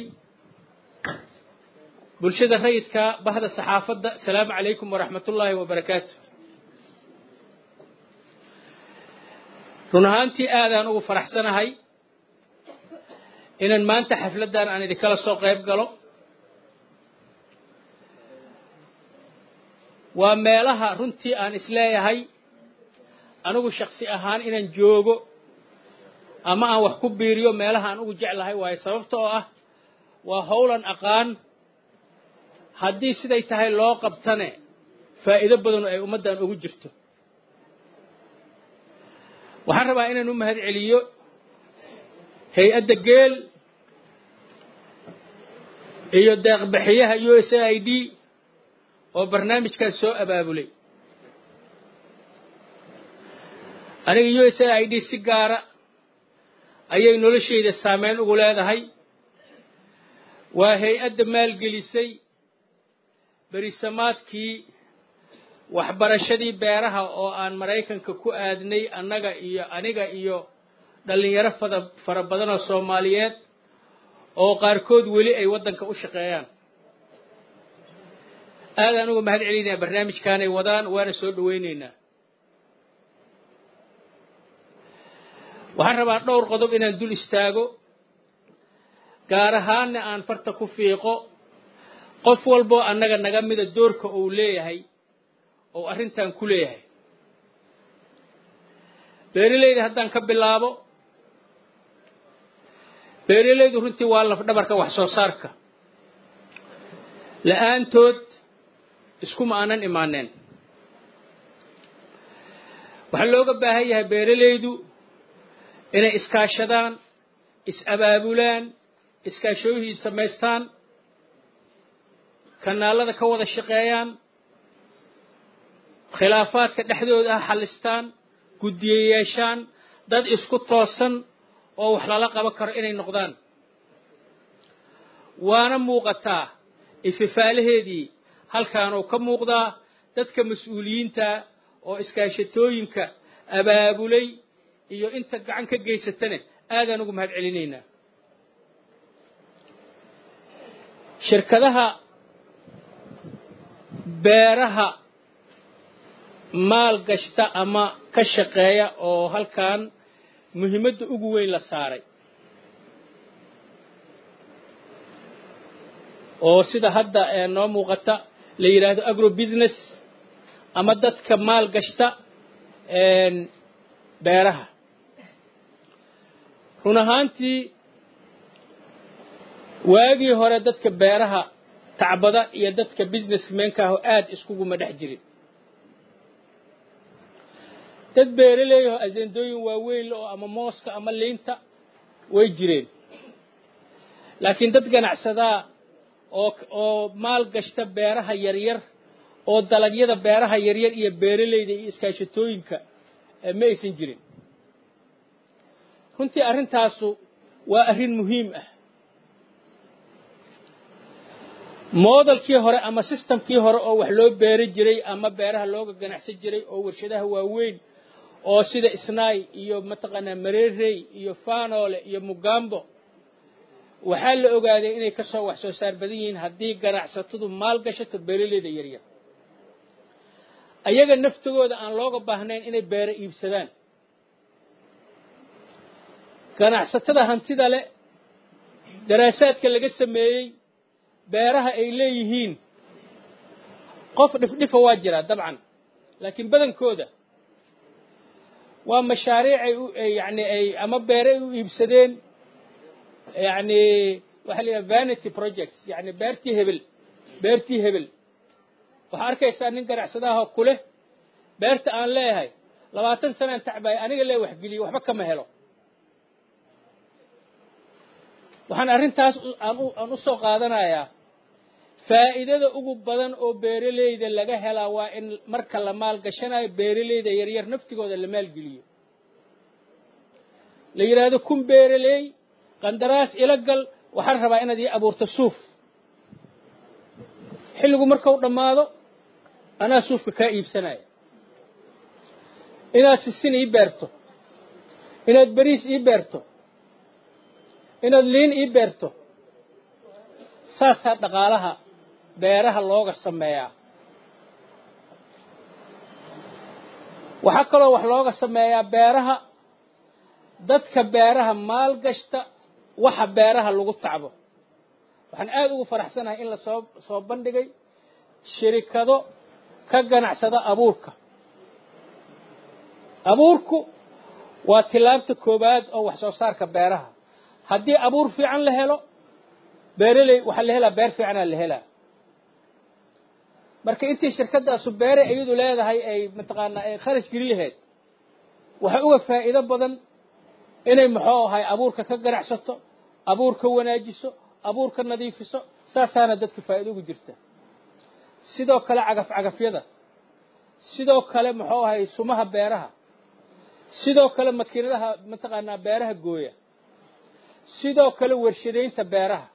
bulshada rayidka bahda saxaafadda asalaamu calaykum waraxmatullaahi wabarakaatu run ahaantii aadaan ugu faraxsanahay inaan maanta xafladdan aan idinkala soo qayb galo waa meelaha runtii aan isleeyahay anigu shaksi ahaan inaan joogo ama aan wax ku biiriyo meelaha aan ugu jeclahay waayo sababta oo ah waa howlan aqaan haddii siday tahay loo qabtane faa'iido badanu ay ummaddan ugu jirto waxaan rabaa inaan u mahad celiyo hay-adda geel iyo deeqbixiyaha u s a i d oo barnaamijkaas soo abaabulay aniga u s a i d si gaara ayay noloshayda saameyn ugu leedahay waa hay-adda maalgelisay berisamaadkii waxbarashadii beeraha oo aan maraykanka ku aadnay annaga iyo aniga iyo dhallinyaro fada fara badan oo soomaaliyeed oo qaarkood weli ay waddanka u shaqeeyaan aadaan uga mahad celinaya barnaamijkaanay wadaan waana soo dhawaynaynaa waxaan rabaa dhowr qodob inaan dul istaago gaar ahaanna aan farta ku fiiqo qof walboo annaga naga mida doorka uu leeyahay oo arrintan ku leeyahay beeralayda haddaan ka bilaabo beeralaydu runtii waa lafdhabarka wax soo saarka la-aantood iskuma aanan imaaneen waxaa looga baahan yahay beeralaydu inay iskaashadaan is-abaabulaan iskaashooyihiid samaystaan kanaalada ka wada shaqeeyaan khilaafaadka dhexdooda ah xallistaan guddiye yeeshaan dad isku toosan oo wax lala qaban karo inay noqdaan waana muuqataa ififaalaheedii halkaanuu ka muuqdaa dadka mas-uuliyiinta oo iskaashatooyinka abaabulay iyo inta gacan ka geysatane aadaan ugu mahad celinaynaa shirkadaha beeraha maal gashta ama ka shaqeeya oo halkan muhiimadda ugu weyn la saaray oo sida hadda noo muuqata la yidhaahdo agro business ama dadka maal gashta beeraha run ahaantii waagii hore dadka beeraha tacbada iyo dadka businessmenka aho aada iskuguma dhex jirin dad beeraleeyaho asendooyin waaweyn oo ama mooska ama liinta way jireen laakiin dad ganacsadaa oo oo maal gashta beeraha yaryar oo dalagyada beeraha yaryar iyo beeraleyda iyo iskaashatooyinka ma aysan jirin runtii arrintaasu waa arrin muhiim ah moodalkii hore ama sistamkii hore oo wax loo beeri jiray ama beeraha looga ganacsan jiray oo warshadaha waaweyn oo sida isnaay iyo mataqaanaa mareerey iyo fanole iyo mugambo waxaa la ogaaday inay ka soo wax soo saar badan yihiin haddii ganacsatadu maal gashato beeraleyda yaryar ayaga naftigooda aan looga baahnayn inay beero iibsadaan ganacsatada hantida leh daraasaadka laga sameeyey beeraha ay leeyihiin qof dhifdhifa waa jiraa dabcan laakiin badankooda waa mashaariic ay u yani ay ama beere ay u iibsadeen yani waxaa la yidhaha vanity projects yani beertii hebel beertii hebel waxaa arkaysaa nin ganacsadaha ku leh beerta aan leeyahay labaatan sanaan tacbaaya aniga lee waxgeliyey waxba kama helo waxaan arrintaas aan u soo qaadanayaa faa'iidada ugu badan oo beeraleyda laga helaa waa in marka la maalgashanayo beeraleyda yaryar naftigooda la maalgeliyo la yidhaahdo kun beeraley qandaraas ila gal waxaan rabaa inaad ii abuurto suuf xilligu markau dhammaado anaa suufka kaa iibsanaya inaad sisin ii beerto inaad beriis ii beerto inaad liin ii beerto saasaa dhaqaalaha beeraha looga sameeyaa waxaa kaloo wax looga sameeyaa beeraha dadka beeraha maal gashta waxa beeraha lagu tacbo waxaan aada ugu faraxsanahay in la soo soo bandhigay shirikado ka ganacsada abuurka abuurku waa tilaabta koowaad oo wax soo saarka beeraha haddii abuur fiican la helo beeraley waxaa la helaa beer fiicanaa la helaa marka intii shirkadaasu beere iyadu leedahay ay mataqaanaa ay kharash geli lahayd waxaa uga faa'iido badan inay muxuu ahay abuurka ka ganacsato abuurka wanaajiso abuurka nadiifiso saasaana dadka faa'iido ugu jirta sidoo kale cagaf cagafyada sidoo kale muxuu ahay sumaha beeraha sidoo kale makiinadaha mataqaanaa beeraha gooya sidoo kale warshadaynta beeraha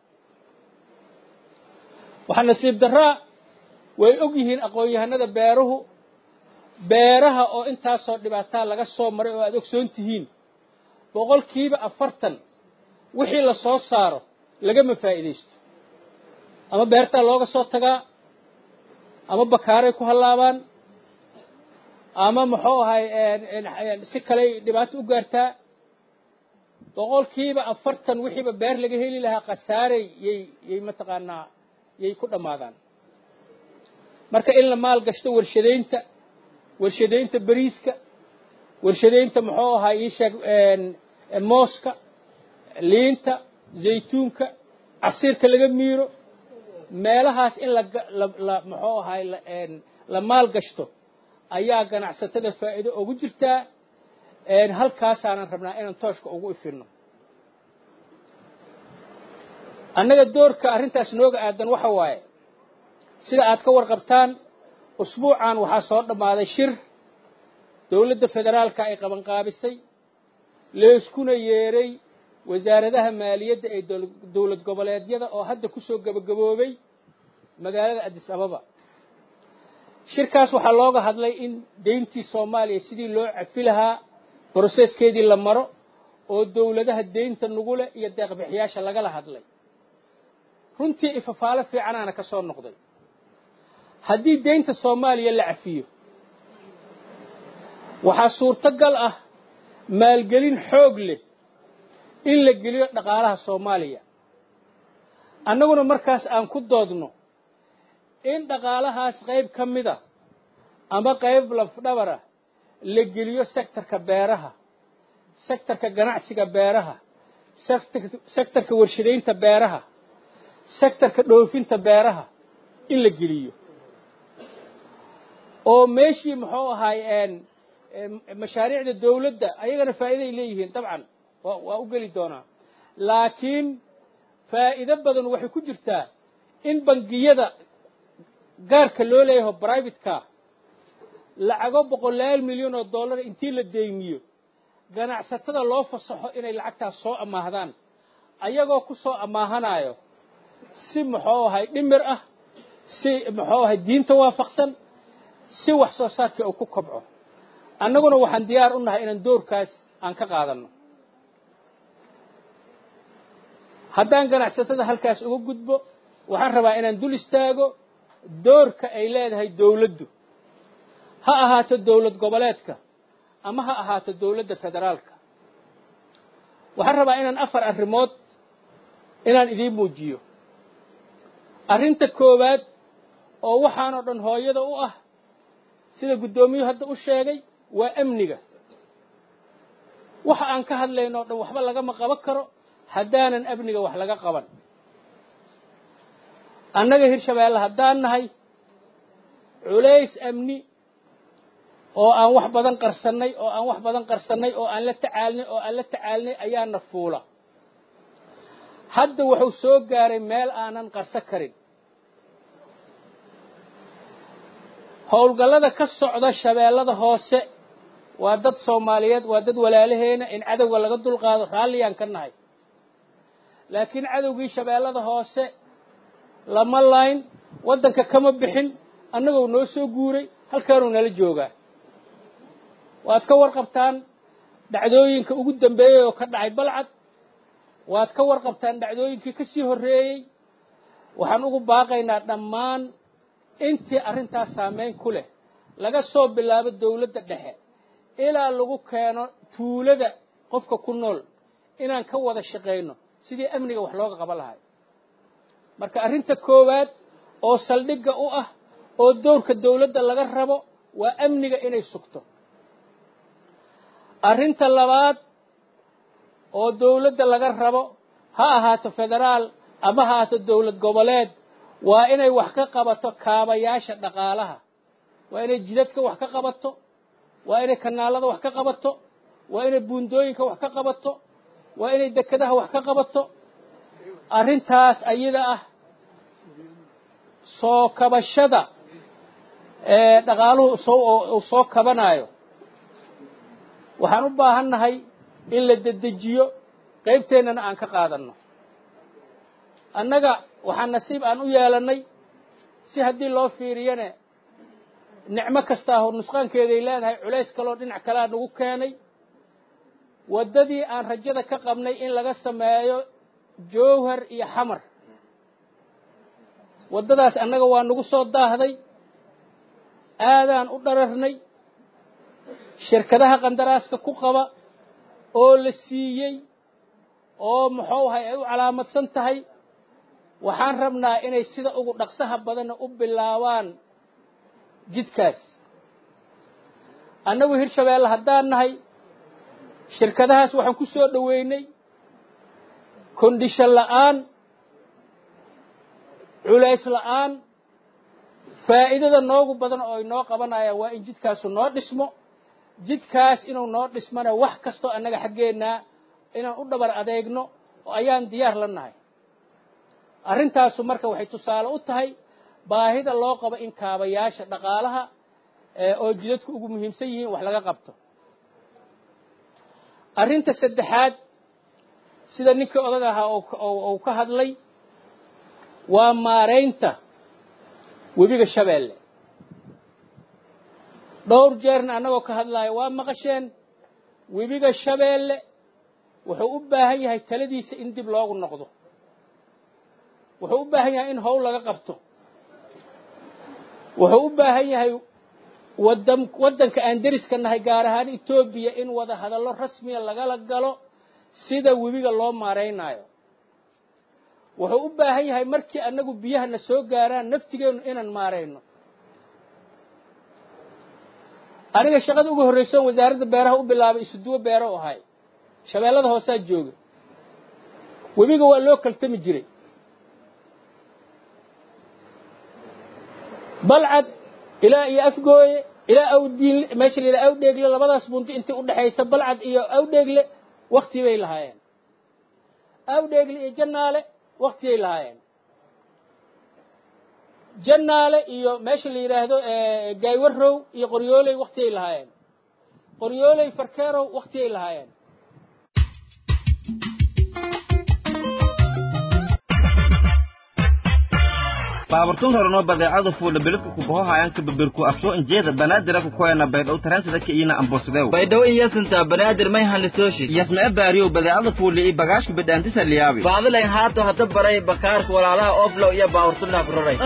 waxaa nasiib daraa way og yihiin aqoon-yahanada beeruhu beeraha oo intaasoo dhibaataa laga soo maray oo aada ogsoon tihiin boqolkiiba afartan wixii la soo saaro lagama faa'iidaysto ama beertaa looga soo tagaa ama bakaaray ku hallaabaan ama muxuu ahay si kaley dhibaato u gaartaa boqolkiiba afartan wixiiba beer laga heli lahaa khasaaray yay yay mataqaanaa yay ku dhammaadaan marka in la maal gashto warshadaynta warshadaynta beriiska warshadaynta muxuu ahaa ii sheeg mooska liinta zaytuunka casiirka laga miiro meelahaas in la la muxuu ahay la maal gashto ayaa ganacsatada faa'iido ugu jirtaa halkaasaanan rabnaa inaan tooshka ugu ifirno annaga doorka arrintaas nooga aadan waxa waaye sida aad ka warqabtaan usbuucan waxaa soo dhammaaday shir dowladda federaalka ay qabanqaabisay leeskuna yeeray wasaaradaha maaliyadda ee dowlad goboleedyada oo hadda ku soo gebagaboobay magaalada adis ababa shirkaas waxaa looga hadlay in deyntii soomaaliya sidii loo cafi lahaa broseskeedii la maro oo dowladaha deynta nugule iyo deeqbixiyaasha lagala hadlay runtii ifafaalo fiicanaana ka soo noqday haddii deynta soomaaliya la cafiyo waxaa suurtogal ah maalgelin xoog leh in la geliyo dhaqaalaha soomaaliya annaguna markaas aan ku doodno in dhaqaalahaas qayb ka mida ama qayb lafdhabara la geliyo sektorka beeraha sektorka ganacsiga beeraha sektorka warshadaynta beeraha sektorka dhoofinta beeraha in la geliyo oo meeshii muxuu ahaay mashaariicda dawladda ayagana faa'iiday leeyihiin dabcan waa u geli doonaa laakiin faa'iido badan waxay ku jirtaa in bangiyada gaarka loo leeyaho brivateka lacago boqolaal milyan oo dollar intii la deymiyo ganacsatada loo fasaxo inay lacagtaas soo amaahdaan ayagoo ku soo amaahanaayo si muxuu ahay dhimir ah si muxuu ahay diinta waafaqsan si wax soo saarkii uu ku kobco annaguna waxaan diyaar u nahay inaan doorkaas aan ka qaadanno haddaan ganacsatada halkaas uga gudbo waxaan rabaa inaan dul istaago doorka ay leedahay dawladdu ha ahaato dawlad goboleedka ama ha ahaato dawladda federaalka waxaan rabaa inaan afar arrimood inaan idiin muujiyo arrinta koowaad oo waxaanoo dhan hooyada u ah sida guddoomiyuhu hadda u sheegay waa amniga waxa aan ka hadlayno o dhan waxba lagama qaban karo haddaanan amniga wax laga qaban annaga hirshabeelle haddaan nahay culays amni oo aan wax badan qarsannay oo aan wax badan qarsannay oo aan la tacaalnay oo aan la tacaalnay ayaana fuula hadda wuxuu soo gaaray meel aanan qarso karin howlgallada ka socda shabeellada hoose waa dad soomaaliyeed waa dad walaalaheena in cadowga laga dulqaado raalliyaan ka nahay laakiin cadowgii shabeellada hoose lama layn waddanka kama bixin annagoo noo soo guuray halkaanuu nala joogaa waad ka warqabtaan dhacdooyinka ugu dambeeyey oo ka dhacay balcad waad ka warqabtaan dhacdooyinkii ka sii horreeyey waxaan ugu baaqaynaa dhammaan intii arrintaas saamayn ku leh laga soo bilaabo dawladda dhexe ilaa lagu keeno tuulada qofka ku nool inaan ka wada shaqayno sidii amniga wax looga qaban lahay marka arrinta koowaad oo saldhigga u ah oo dowrka dawladda laga rabo waa amniga inay sugto arrinta labaad oo dawladda laga rabo ha ahaato federaal ama ha ahaato dawlad goboleed waa inay wax ka qabato kaabayaasha dhaqaalaha waa inay jidadka wax ka qabato waa inay kanaalada wax ka qabato waa inay buundooyinka wax ka qabato waa inay dekedaha wax ka qabato arrintaas ayada ah soo kabashada ee dhaqaaluhu soo uu soo kabanayo waxaan u baahannahay in la dedejiyo qaybteennana aan ka qaadanno annaga waxaa nasiib aan u yeelannay si haddii loo fiiriyane nicmo kastaa hor nusqaankeeday leedahay culays kaloo dhinac kalea nagu keenay waddadii aan rajada ka qabnay in laga sameeyo jowhar iyo xamar waddadaas annaga waa nagu soo daahday aadaan u dhararnay shirkadaha qandaraaska ku qaba oo la siiyey oo muxuu ahay ay u calaamadsan tahay waxaan rabnaa inay sida ugu dhaqsaha badanna u bilaabaan jidkaas annagu hirshabeelle haddaan nahay shirkadahaas waxaan ku soo dhoweynay kondishan la'aan culays la'aan faa'iidada noogu badan oo inoo qabanaya waa in jidkaasu noo dhismo jidkaas inuu noo dhismana wax kastoo annaga xaggeennaa inaan u dhabar adeegno oo ayaan diyaar la nahay arrintaasu marka waxay tusaale u tahay baahida loo qabo in kaabayaasha dhaqaalaha oo jidadku ugu muhiimsan yihiin wax laga qabto arrinta saddexaad sida ninkii odag ahaa uu ka hadlay waa maaraynta webiga shabeelle dhowr jeerna annagoo ka hadlaayo waa maqasheen webiga shabeelle wuxuu u baahan yahay taladiisa in dib loogu noqdo wuxuu u baahan yahay in howl laga qabto wuxuu u baahan yahay wadan waddanka aan deriska nahay gaar ahaan etoobiya in wada hadallo rasmiya lagala galo sida webiga loo maaraynaayo wuxuu u baahan yahay markii annagu biyahana soo gaaraan naftigeennu inaan maarayno aniga shaqada ugu horraysoon wasaaradda beeraha u bilaabay isuduwo beero u ahay shabeellada hoosaa jooga webiga waa loo kaltami jiray balcad ilaa iyo afgooye ilaa awdiin meesha la yidhaha awdheegle labadaas bunti intii udhexaysa balcad iyo awdheegle wakti bay lahaayeen awdheegle iyo jannaale waktiyay lahaayeen jannaale iyo meesha la yidhaahdo gaaywarow iyo qoryooley waktiyay lahaayeen qoryooley farkeerow waktiyay lahaayeen baaburtun horeno badeecada fuula beledka kubahohayanka babirku afsoo injeeda banaadira kukoyana baydhow taransida ka iina ambosideu baydhow iyasinta banaadir may hanlitooshi yasmee baariyow badeecada fuula iyo bagaashka bidhaantisa liyaabi baadilayn haato hata baray bakaarka walaalaha oflow iyo baaburtunaa ku raray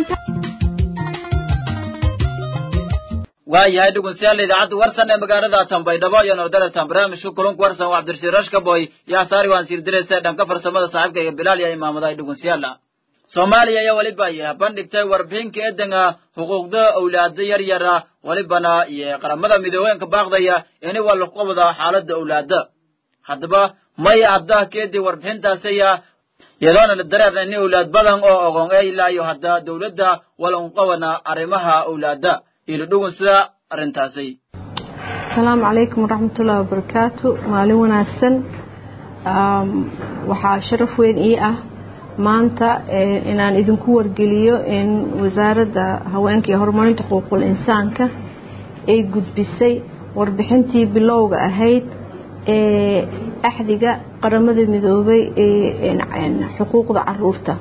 waayahay dhegeystayaal idaacadda warsan ee magaalada tanbaydhabo iyo nordalertan barnaamijka kulunka warsan waa cabdirashiid rashkaboy yaa saari waan siirdiraysa dhanka farsamada saaxiibka iyo bilaal iyo imaamadahay dhegeystayaal soomaaliya ayaa weliba bandhigtay warbixinka eedanka xuquuqda owlaada yar yara welibana iyo qaramada midoobeenka baaqdaya ini waa lagu qabada xaaladda owlaada haddaba may hadda keedii warbixintaasaya iyadoona la dareerna ini owlaad badan oo ogon ee ilaa iyo hadda dowladda walan qabana arrimaha owlaada ilo dhugun sida arrintaasi asalaamu calaykum waraxmatullahi wabarakaatu maalin wanaagsan waxaa sharaf weyn ii ah maanta inaan idinku wargeliyo in wasaaradda haweenka iyo horumarinta xuquuqul insaanka ay gudbisay warbixintii bilowga ahayd ee axdiga qaramada midoobay ee xuquuqda caruurta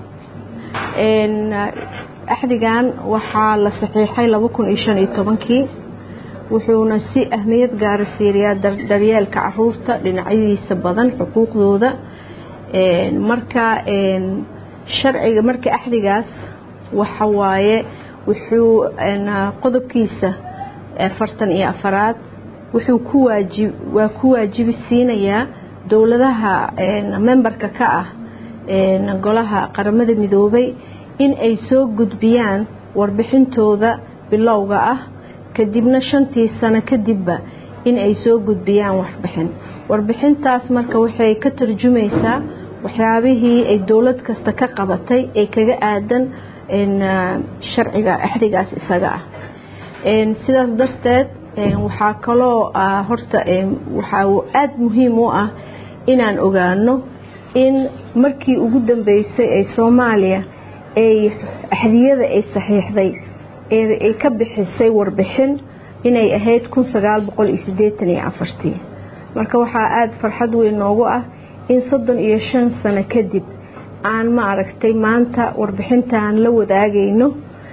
axdigan waxaa la saxiixay kii wuxuuna si ahmiyad gaara siiriyaa daryeelka caruurta dhinacyadiisa badan xuquuqdooda marka sharciga marka axdigaas waxa waaye wuxuu qodobkiisa afartan iyo afaraad wuxuu ku waajib waa ku waajibi siinayaa dowladaha memberka ka ah golaha qaramada midoobay in ay soo gudbiyaan warbixintooda bilowga ah kadibna shantii sano kadibba in ay soo gudbiyaan warbixin warbixintaas marka waxay ka tarjumaysaa waxyaabihii ay dowlad kasta ka qabatay ee kaga aadan sharciga axdigaas isaga ah sidaas darteed waxaa kaloo horta waxaa aada muhiim u ah inaan ogaano in markii ugu dambeysay ee soomaaliya ay axdiyada ay saxiixday ay ka bixisay warbixin inay ahayd kun sagaal boqol iyo siddeetan iyo afartii marka waxaa aada farxad weyn noogu ah in soddon iyo shan sano kadib aan ma aragtay maanta warbixintaan la wadaagayno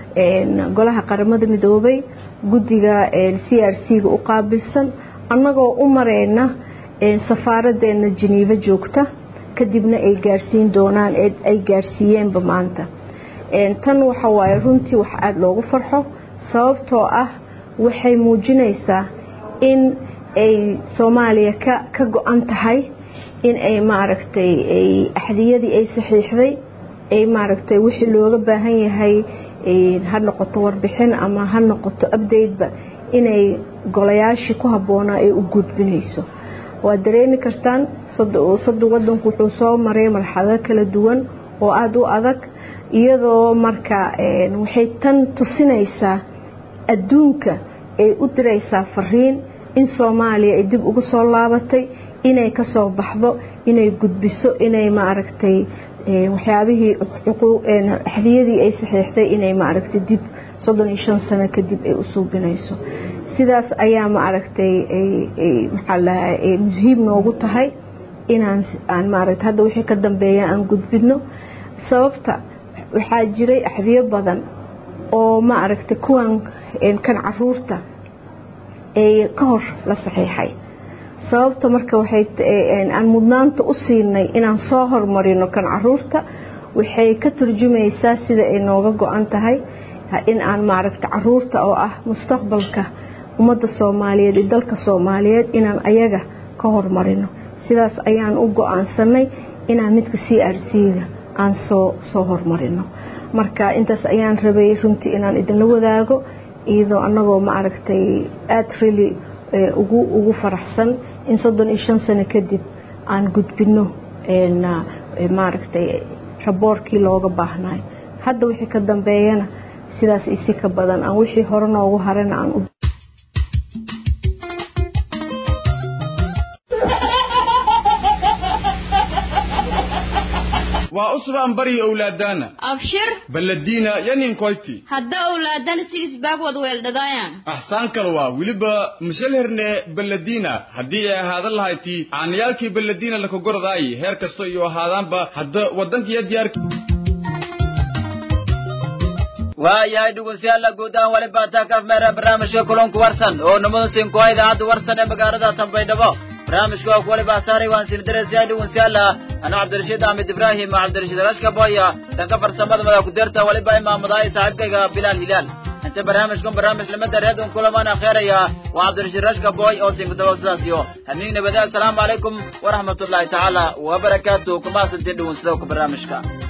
golaha qaramada midoobay guddiga c r c ga u qaabilsan annagoo u mareyna safaaraddeena jeniivo joogta kadibna ay gaarsiin doonaan ay gaarsiiyeenba maanta tan waxa waaye runtii wax aada loogu farxo sababtoo ah waxay muujinaysaa in ay soomaaliya ka ka go-an tahay in ay maaragtay ay axdiyadii ay saxiixday ay maaragtay wixii looga baahan yahay ha noqoto warbixin ama ha noqoto updateba inay golayaashii ku habboonaa ay u gudbinayso waad dareemi kartaan soddon wadanku wuxuu soo maray marxalado kala duwan oo aada u adag iyadoo marka waxay tan tusinaysaa adduunka ay u diraysaa fariin in soomaaliya ay dib ugu soo laabatay inay ka soo baxdo inay gudbiso inay maaragtay waxyaabihii axdiyadii ay saxiixday inay maaragtay dib soddon iyo shan sano kadib ay u suubinayso sidaas ayaa maaragtay maxaa lahaa muhiim noogu tahay inaan aan maaragtay hadda wixii ka dambeeya aan gudbino sababta waxaa jiray axdiyo badan oo maaragtay kuwan kan caruurta ee ka hor la saxiixay sababta marka waxay aan mudnaanta u siinay inaan soo hormarino kan caruurta waxay ka turjumaysaa sida ay nooga go-an tahay in aan maaragtay caruurta oo ah mustaqbalka ummadda soomaaliyeed iyo dalka soomaaliyeed inaan ayaga ka hormarino sidaas ayaan u go-aansanay inaan midka c r c-ga aan soo soo hormarino marka intaas ayaan rabay runtii inaan idinla wadaago iyadoo annagoo maaragtay aada really ugu ugu faraxsan in soddon iyo shan sano kadib aan gudbino maaragtay raboorkii looga baahnayo hadda wixii ka dambeeyana sidaas isi ka badan aan wixii hore noogu harana aan u waa usbaan bari owlaadaana abshir balladiina yaninkoyti hadda owlaadana si isbaag wad weeldhadayaan axsaan kale waa weliba mashalherne balladiina haddii ay ahaadan lahayti caanayaalkii balladiina lakagoradaayi heer kasta iyo ahaadaanba hadda waddankiiyo diyaarki waayahay dhegeystayaal guud ahaan wali baataa ka afmeera barnaamijka kulanku warsan oo namada sinkuha idaacadda warsan ee magaalada tanbaydhabo barnaamijka oo kuwali baasaaray waan sindiraysaa dhegeystayaal ana cabdirashiid axmed ibraahim cabdirashiid rashka boya dhanka farsamada madax ku-deerta waliba imaamadahay saaxiibkayga bilaal hilaal inta barnaamijkan barnaamij lamada reedon kulamaan akheeraya waa cabdirashiid rashka boy oo sinkutabo sidaas iyo hamiin nabada assalaamu calaykum waraxmatullaahi tacaala wabarakaatu kumaasantiin dhegeystadoka barnaamijka